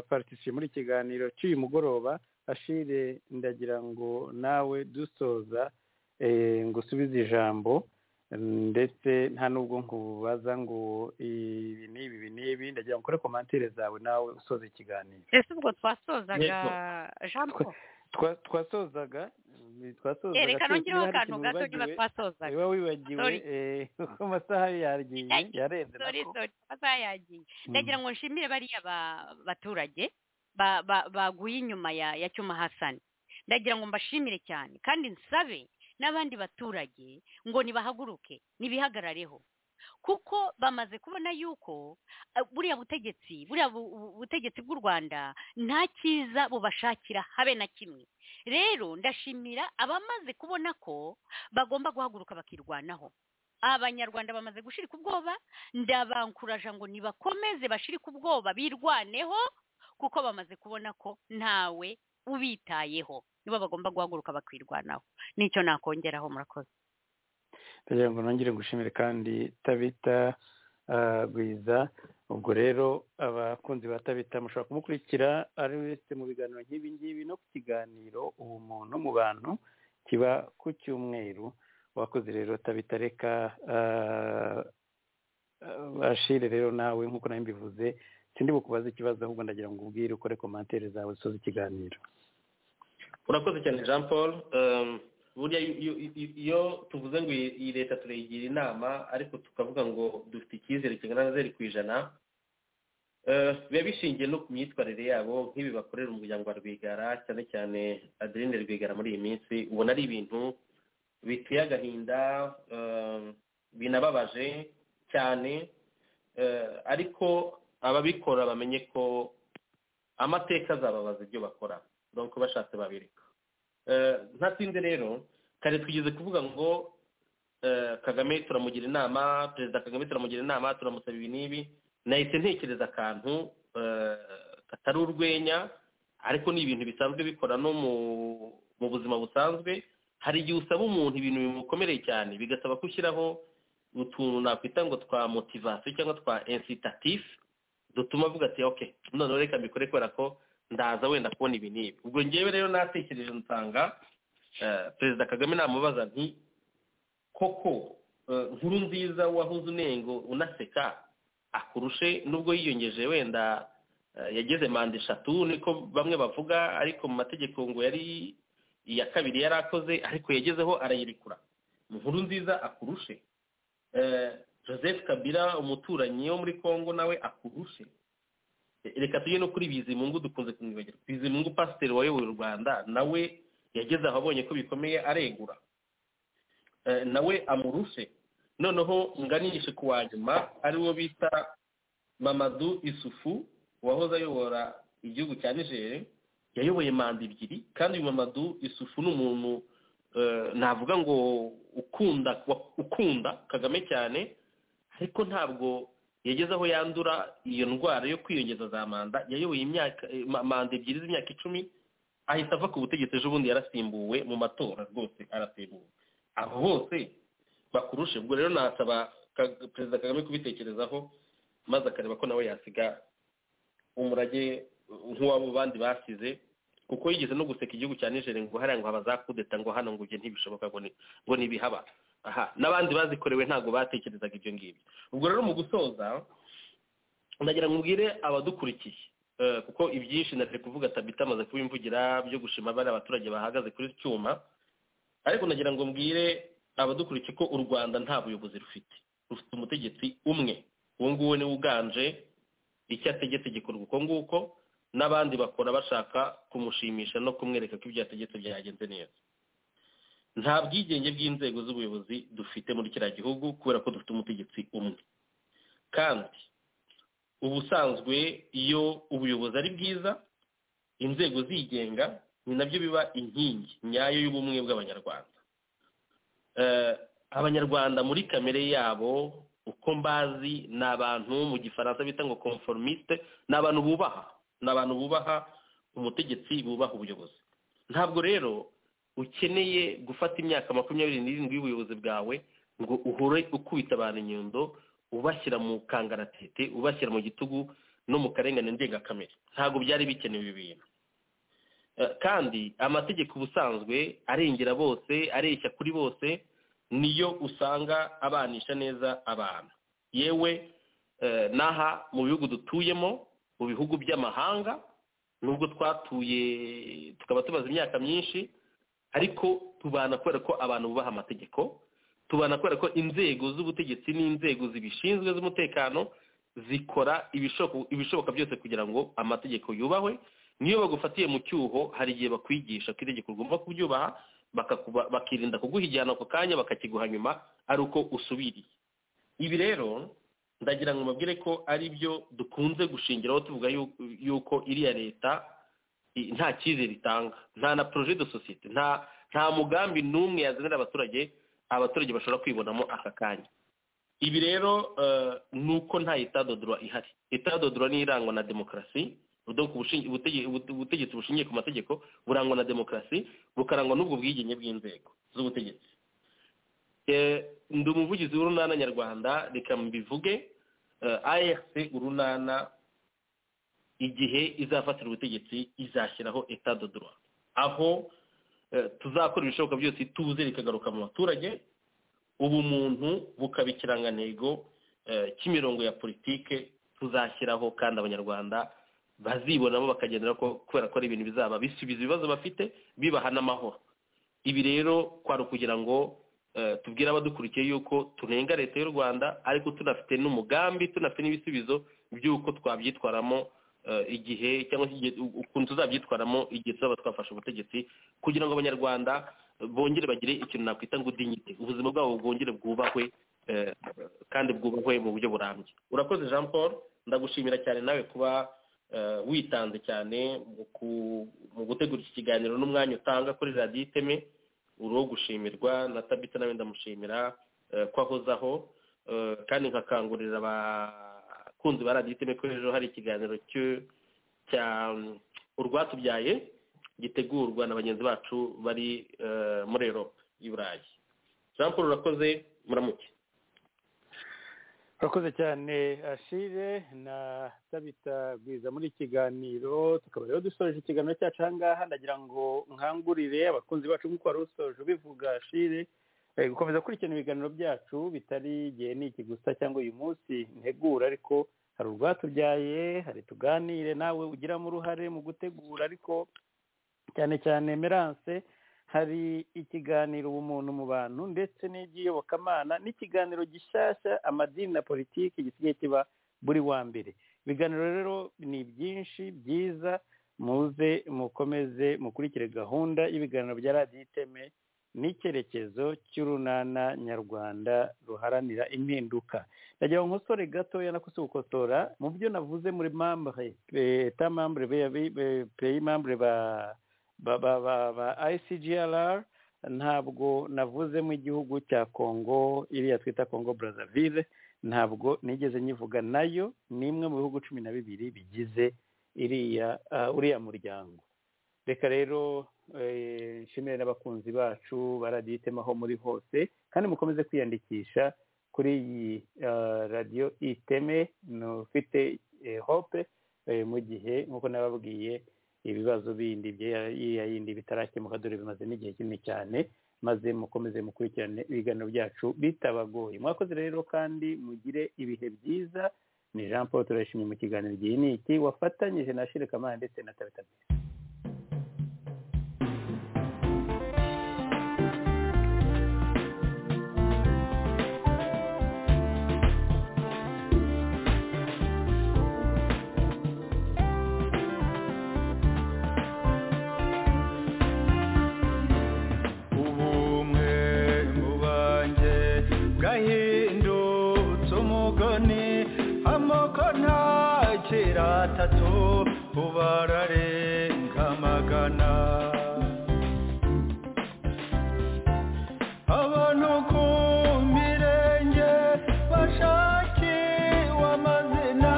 paritisiye muri iki kiganiro cy'uyu mugoroba ashire ndagira ngo nawe dusoza eh, ngo usubize ijambo mm, ndetse nta nubwo nkubaza ngo ibi n'ibi ibi n'ibi ndagira ngo ukore komantire zawe nawe usoza ikiganiro
ese ubwo twasozaga
Yego.
jean paul
Twa- twasozaga mm, twasozaga
reka
tu-
nongereho
niba hari
akantu gato
ikintu
niba
wibagiwe-
twasozaga
niba wibagiwe
Sorry.
eh, kuko amasaha yagiye
Yagiye.
yarenze
sorry
nako
sorry amasaha yagiye
Mm.
ndagira ngo nshimire bariya ba- baturage ba- ba- baguye inyuma ya ya cyuma hasani ndagira ngo mbashimire cyane kandi nsabe n'abandi baturage ngo nibahaguruke nibihagarareho kuko bamaze kubona yuko eh, buriya butegetsi buriya bu- bu- butegetsi bw'u rwanda nta cyiza bubashakira habe na kimwe rero ndashimira abamaze kubona ko bagomba guhaguruka bakirwanaho abanyarwanda bamaze gushirika ubwoba ndabanguraje ngo nibakomeze bashirike ubwoba birwaneho kuko bamaze kubona ko ntawe ubitayeho nibo bagomba guhaguruka bakirwanaho nicyo nakongeraho murakoze
kugira ngo nongere ngushimire kandi tabita ah, gwiza ubwo rero abakunzi ba tabita mushobora kumukurikira ari wese mu biganiro nk'ibi ngibi no ku kiganiro ubumuntu mu bantu kiba ku cyumweru wakoze rero tabita reka ah, ah, bashire rero nawe nk'uko nawe mbivuze sindi bukubaze ikibazo ahubwo ndagira ngo ubwire ukore komantere zawe usoze ikiganiro
urakoze cyane jean paul Um, burya iyo- iyo- iyo- iyo tuvuze ngo iyi iyi leta turayigira inama ariko tukavuga ngo dufite icyizere kingana na zeru ku ijana Eh, biba bishingiye no ku myitwarire yabo nk'ibi bakorera umuryango wa rwigara cyane cyane adeline rwigara muri iyi minsi ubona ari ibintu biteye agahinda eh, binababaje cyane Eh, ariko ababikora bamenye ko amateka azababaza ibyo bakora donc bashatse babireka Eh, ntatinde rero kare twigeze kuvuga ngo eh, kagame turamugira inama perezida kagame turamugira inama turamusaba ibi n'ibi nahise ntekereza akantu eh, katari urwenya ariko ni ibintu bisanzwe bikora no mu mu buzima busanzwe hari igihe usaba umuntu ibintu bimukomereye cyane bigasaba ko ushyiraho utuntu nakwita ngo twa motivasiyo cyangwa twa incitatif dutuma avuga ati ok noneho reka mbikore kubera ko ndaza wenda kubona ibi n'ibi ubwo ngewe rero natekereje nsanga eh, perezida kagame namubaza nti koko eh, nkuru nziza wahuze unengo unaseka akurushe nubwo yiyongeje wenda eh, yageze manda eshatu niko bamwe bavuga ariko mu mategeko ngo yari iya kabiri yari akoze ariko yagezeho arayirekura nkuru nziza akurushe Eh, joseph kabila umuturanyi wo muri congo nawe akurushe Eh, reka tujye no kuri bizimungu dukunze kumwibagirwa bizimungu pasiteri wayoboye u rwanda nawe yageze aho abonye ko bikomeye aregura Eh, nawe amurushe noneho nganishe ku wa nyuma ariwo bita mamadu isufu wahoze ayobora igihugu cya nigeri yayoboye manda ebyiri kandi uyu mamadu isufu ni umuntu eh, navuga ngo ukunda ukunda kagame cyane ariko ntabwo yageze aho yandura iyo ndwara yo kwiyongeza za manda yayoboye imyaka eh, ma- manda ebyiri z'imyaka icumi ahita ava ku butegetsi ejo bundi yarasimbuwe mu matora rwose arasimbuwe abo bose bakurushe ubwo rero nasaba Ka- perezida kagame kubitekerezaho maze akareba ko nawe yasiga umurage uh, nk'uw'abo bandi basize kuko yigeze no guseka igihugu cya nijeri ngo hariya ngo habazakudeta ngo hano ngo ibyo ntibishoboka ngo ni- ngo ntibihaba aha n'abandi bazikorewe ntabwo batekerezaga ibyo ngibyo ubwo rero mu gusoza ndagira ngo mbwire abadukurikiye eh, kuko ibyinshi nari kuvuga tabita amaze kubimvugira byo gushima bari abaturage bahagaze kuri iki cyuma ariko nagira ngo mbwire abadukurikiye ko u rwanda nta buyobozi rufite rufite umutegetsi umwe uwo nguwo niwe uganje icyo ategetse gikorwa uko nguko n'abandi bakora bashaka kumushimisha no kumwereka ko ibyo yategetse byagenze neza nta bwigenge bw'inzego z'ubuyobozi dufite muri kiriya gihugu kubera ko dufite umutegetsi umwe kandi ubusanzwe iyo ubuyobozi ari bwiza inzego zigenga ni nabyo biba inkingi nyayo y'ubumwe bw'abanyarwanda Eh, abanyarwanda muri kamere yabo uko mbazi ni abantu mu gifaransa bita ngo conformiste ni abantu bubaha ni abantu bubaha umutegetsi bubaha ubuyobozi ntabwo rero ukeneye gufata imyaka makumyabiri n'irindwi y'ubuyobozi bwawe ngo uhore ukubita abantu inyundo ubashyira mu kangaratete ubashyira mu gitugu no mu karengane ndengakamere ntabwo byari bikenewe ibi bintu Eh, kandi amategeko ubusanzwe arengera bose areshya kuri bose niyo usanga abanisha neza abantu yewe eh, n'aha mu bihugu dutuyemo mu bihugu by'amahanga nubwo twatuye tukaba tumaze imyaka myinshi ariko tubana kubera ko abantu bubaha amategeko tubana kubera ko inzego z'ubutegetsi n'inzego zibishinzwe z'umutekano zikora ibishobo- ibishoboka byose kugira ngo amategeko yubahwe niyo bagufatiye mu cyuho hari igihe bakwigisha ko itegeko ugomba kubyubaha bakakuba- bakirinda kuguha igihano ako kanya bakakiguha nyuma ari uko usubiriye ibi rero ndagira ngo mbabwire ko ari byo dukunze gushingiraho tuvuga yu- yuko iriya leta i- nta cyizere itanga nta na projet de societe nta nta mugambi n'umwe yazanira abaturage abaturage bashobora kwibonamo aka kanya ibi rero eh, ni uko nta itadodorwa ihari itadodorwa ni irangwa na demokarasi donc ubushingi- ubutege- ubute- ubutegetsi bushingiye ku mategeko burangwa na demokarasi bukarangwa n'ubwo bwigenge bw'inzego z'ubutegetsi Eh, ndi umuvugizi w'urunana nyarwanda reka mbivuge arc urunana igihe izafatira ubutegetsi izashyiraho etadodorwa aho eh, tuzakora ibishoboka byose ituze rikagaruka mu baturage ubumuntu bukaba ikirangantego eh, cy'imirongo ya politike tuzashyiraho kandi abanyarwanda bazibonamo bakagendera ko kubera ko ari ibintu bizaba bisubiza ibibazo bafite bibaha n'amahoro ibi rero kwari ukugira ngo eh, tubwire abadukurikiye yuko tunenga leta y'u rwanda ariko tunafite n'umugambi tunafite n'ibisubizo by'uko twabyitwaramo eh, igihe cyangwa se igihe- ukuntu tuzabyitwaramo igihe tuzaba twafashe ubutegetsi kugira ngo abanyarwanda bongere bagire ikintu nakwita ngo udinyite ubuzima bwabo bwongere bwubahwe eh, kandi bwubahwe mu buryo burambye urakoze jean paul ndagushimira cyane nawe kuba eh, witanze cyane mu ku- mu gutegura iki kiganiro n'umwanya utanga kuri radiyo iteme uriho gushimirwa na tabita nawe ndamushimira eh, ko ahozaho eh, kandi nkakangurira abakunzi ba radiyo iteme ko ejo hari ikiganiro cyo- cya mm, urwatubyaye gitegurwa na bagenzi bacu bari eh, muri erope i burayi jean paul urakoze muramuke
urakoze cyane ashire na tabita bwiza muri iki kiganiro tukaba rero dusoje ikiganiro cyacu aha ngaha ndagira ngo nkangurire abakunzi bacu nk'uko wari usoje ubivuga ashire eh, gukomeza gukurikirana ibiganiro byacu bitari igihe n'iki gusa cyangwa uyu munsi ntegura ariko hari urwatubyaye hari tuganire nawe ugiramo uruhare mu gutegura ariko cyane cyane meranse hari ikiganiro ubumuntu mu bantu ndetse n'iby'iyobokamana n'ikiganiro gishyashya amadini na politiki gisigaye kiba buri wa mbere ibiganiro rero ni byinshi byiza muze mukomeze mukurikire gahunda y'ibiganiro bya radiyo iteme n'icyerekezo cy'urunana nyarwanda ruharanira impinduka ndagira ngo nkosore gatoya nakose gukotora mu byo navuze muri mambure ta mambure peyi mambure ba ba ba ba ba ICGLR ntabwo navuzemo igihugu cya Congo iriya twita Congo Brazzaville ntabwo nigeze nyivuga nayo ni imwe mu bihugu cumi na bibiri bigize iriya ah, uriya muryango reka rero eh, nshimire n'abakunzi bacu baraditemaho muri hose kandi mukomeze kwiyandikisha kuri iyi ah, radiyo iteme ufite hope eh, mu gihe nk'uko nababwiye ibibazo bindi bya yindi bitarakemuka dore bimaze n'igihe kinini cyane maze mukomeze mukurikirane ibiganiro byacu bitabagoye mwakoze rero kandi mugire ibihe byiza ni jean paul turayishimye mu kiganiro igihe ni iki wafatanyije na shire kamana ndetse na tabita
ubumwe mu banjye bwahindutse umugani amoko ntakira atatu ubu ararenga magana abantu ku mirenge bashakiwe amazina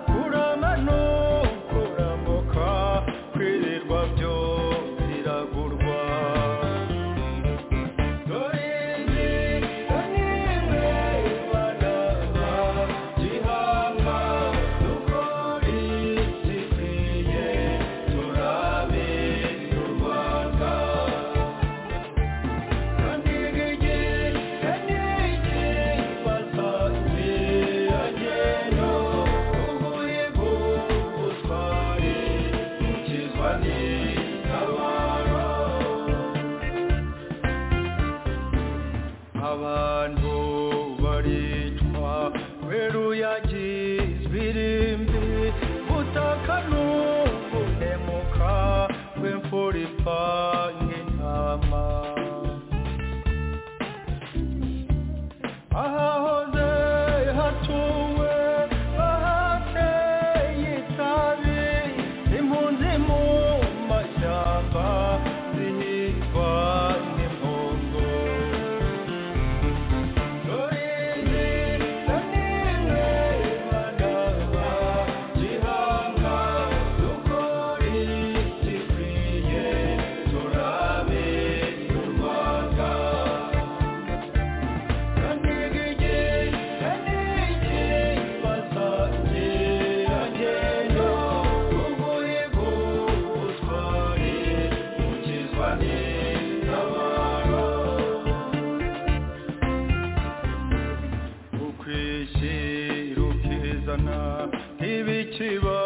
kuramano kuramuka kwirirwa byo biragurwa abantu baricwa kubera uyagi ibirimbi butaka n'ubunemuka bw'imfura ipanga intama ahahoze hatuwe bahateye itabi impunzi mu mashyamba zihigwa n'impongo rukizana ntibikiba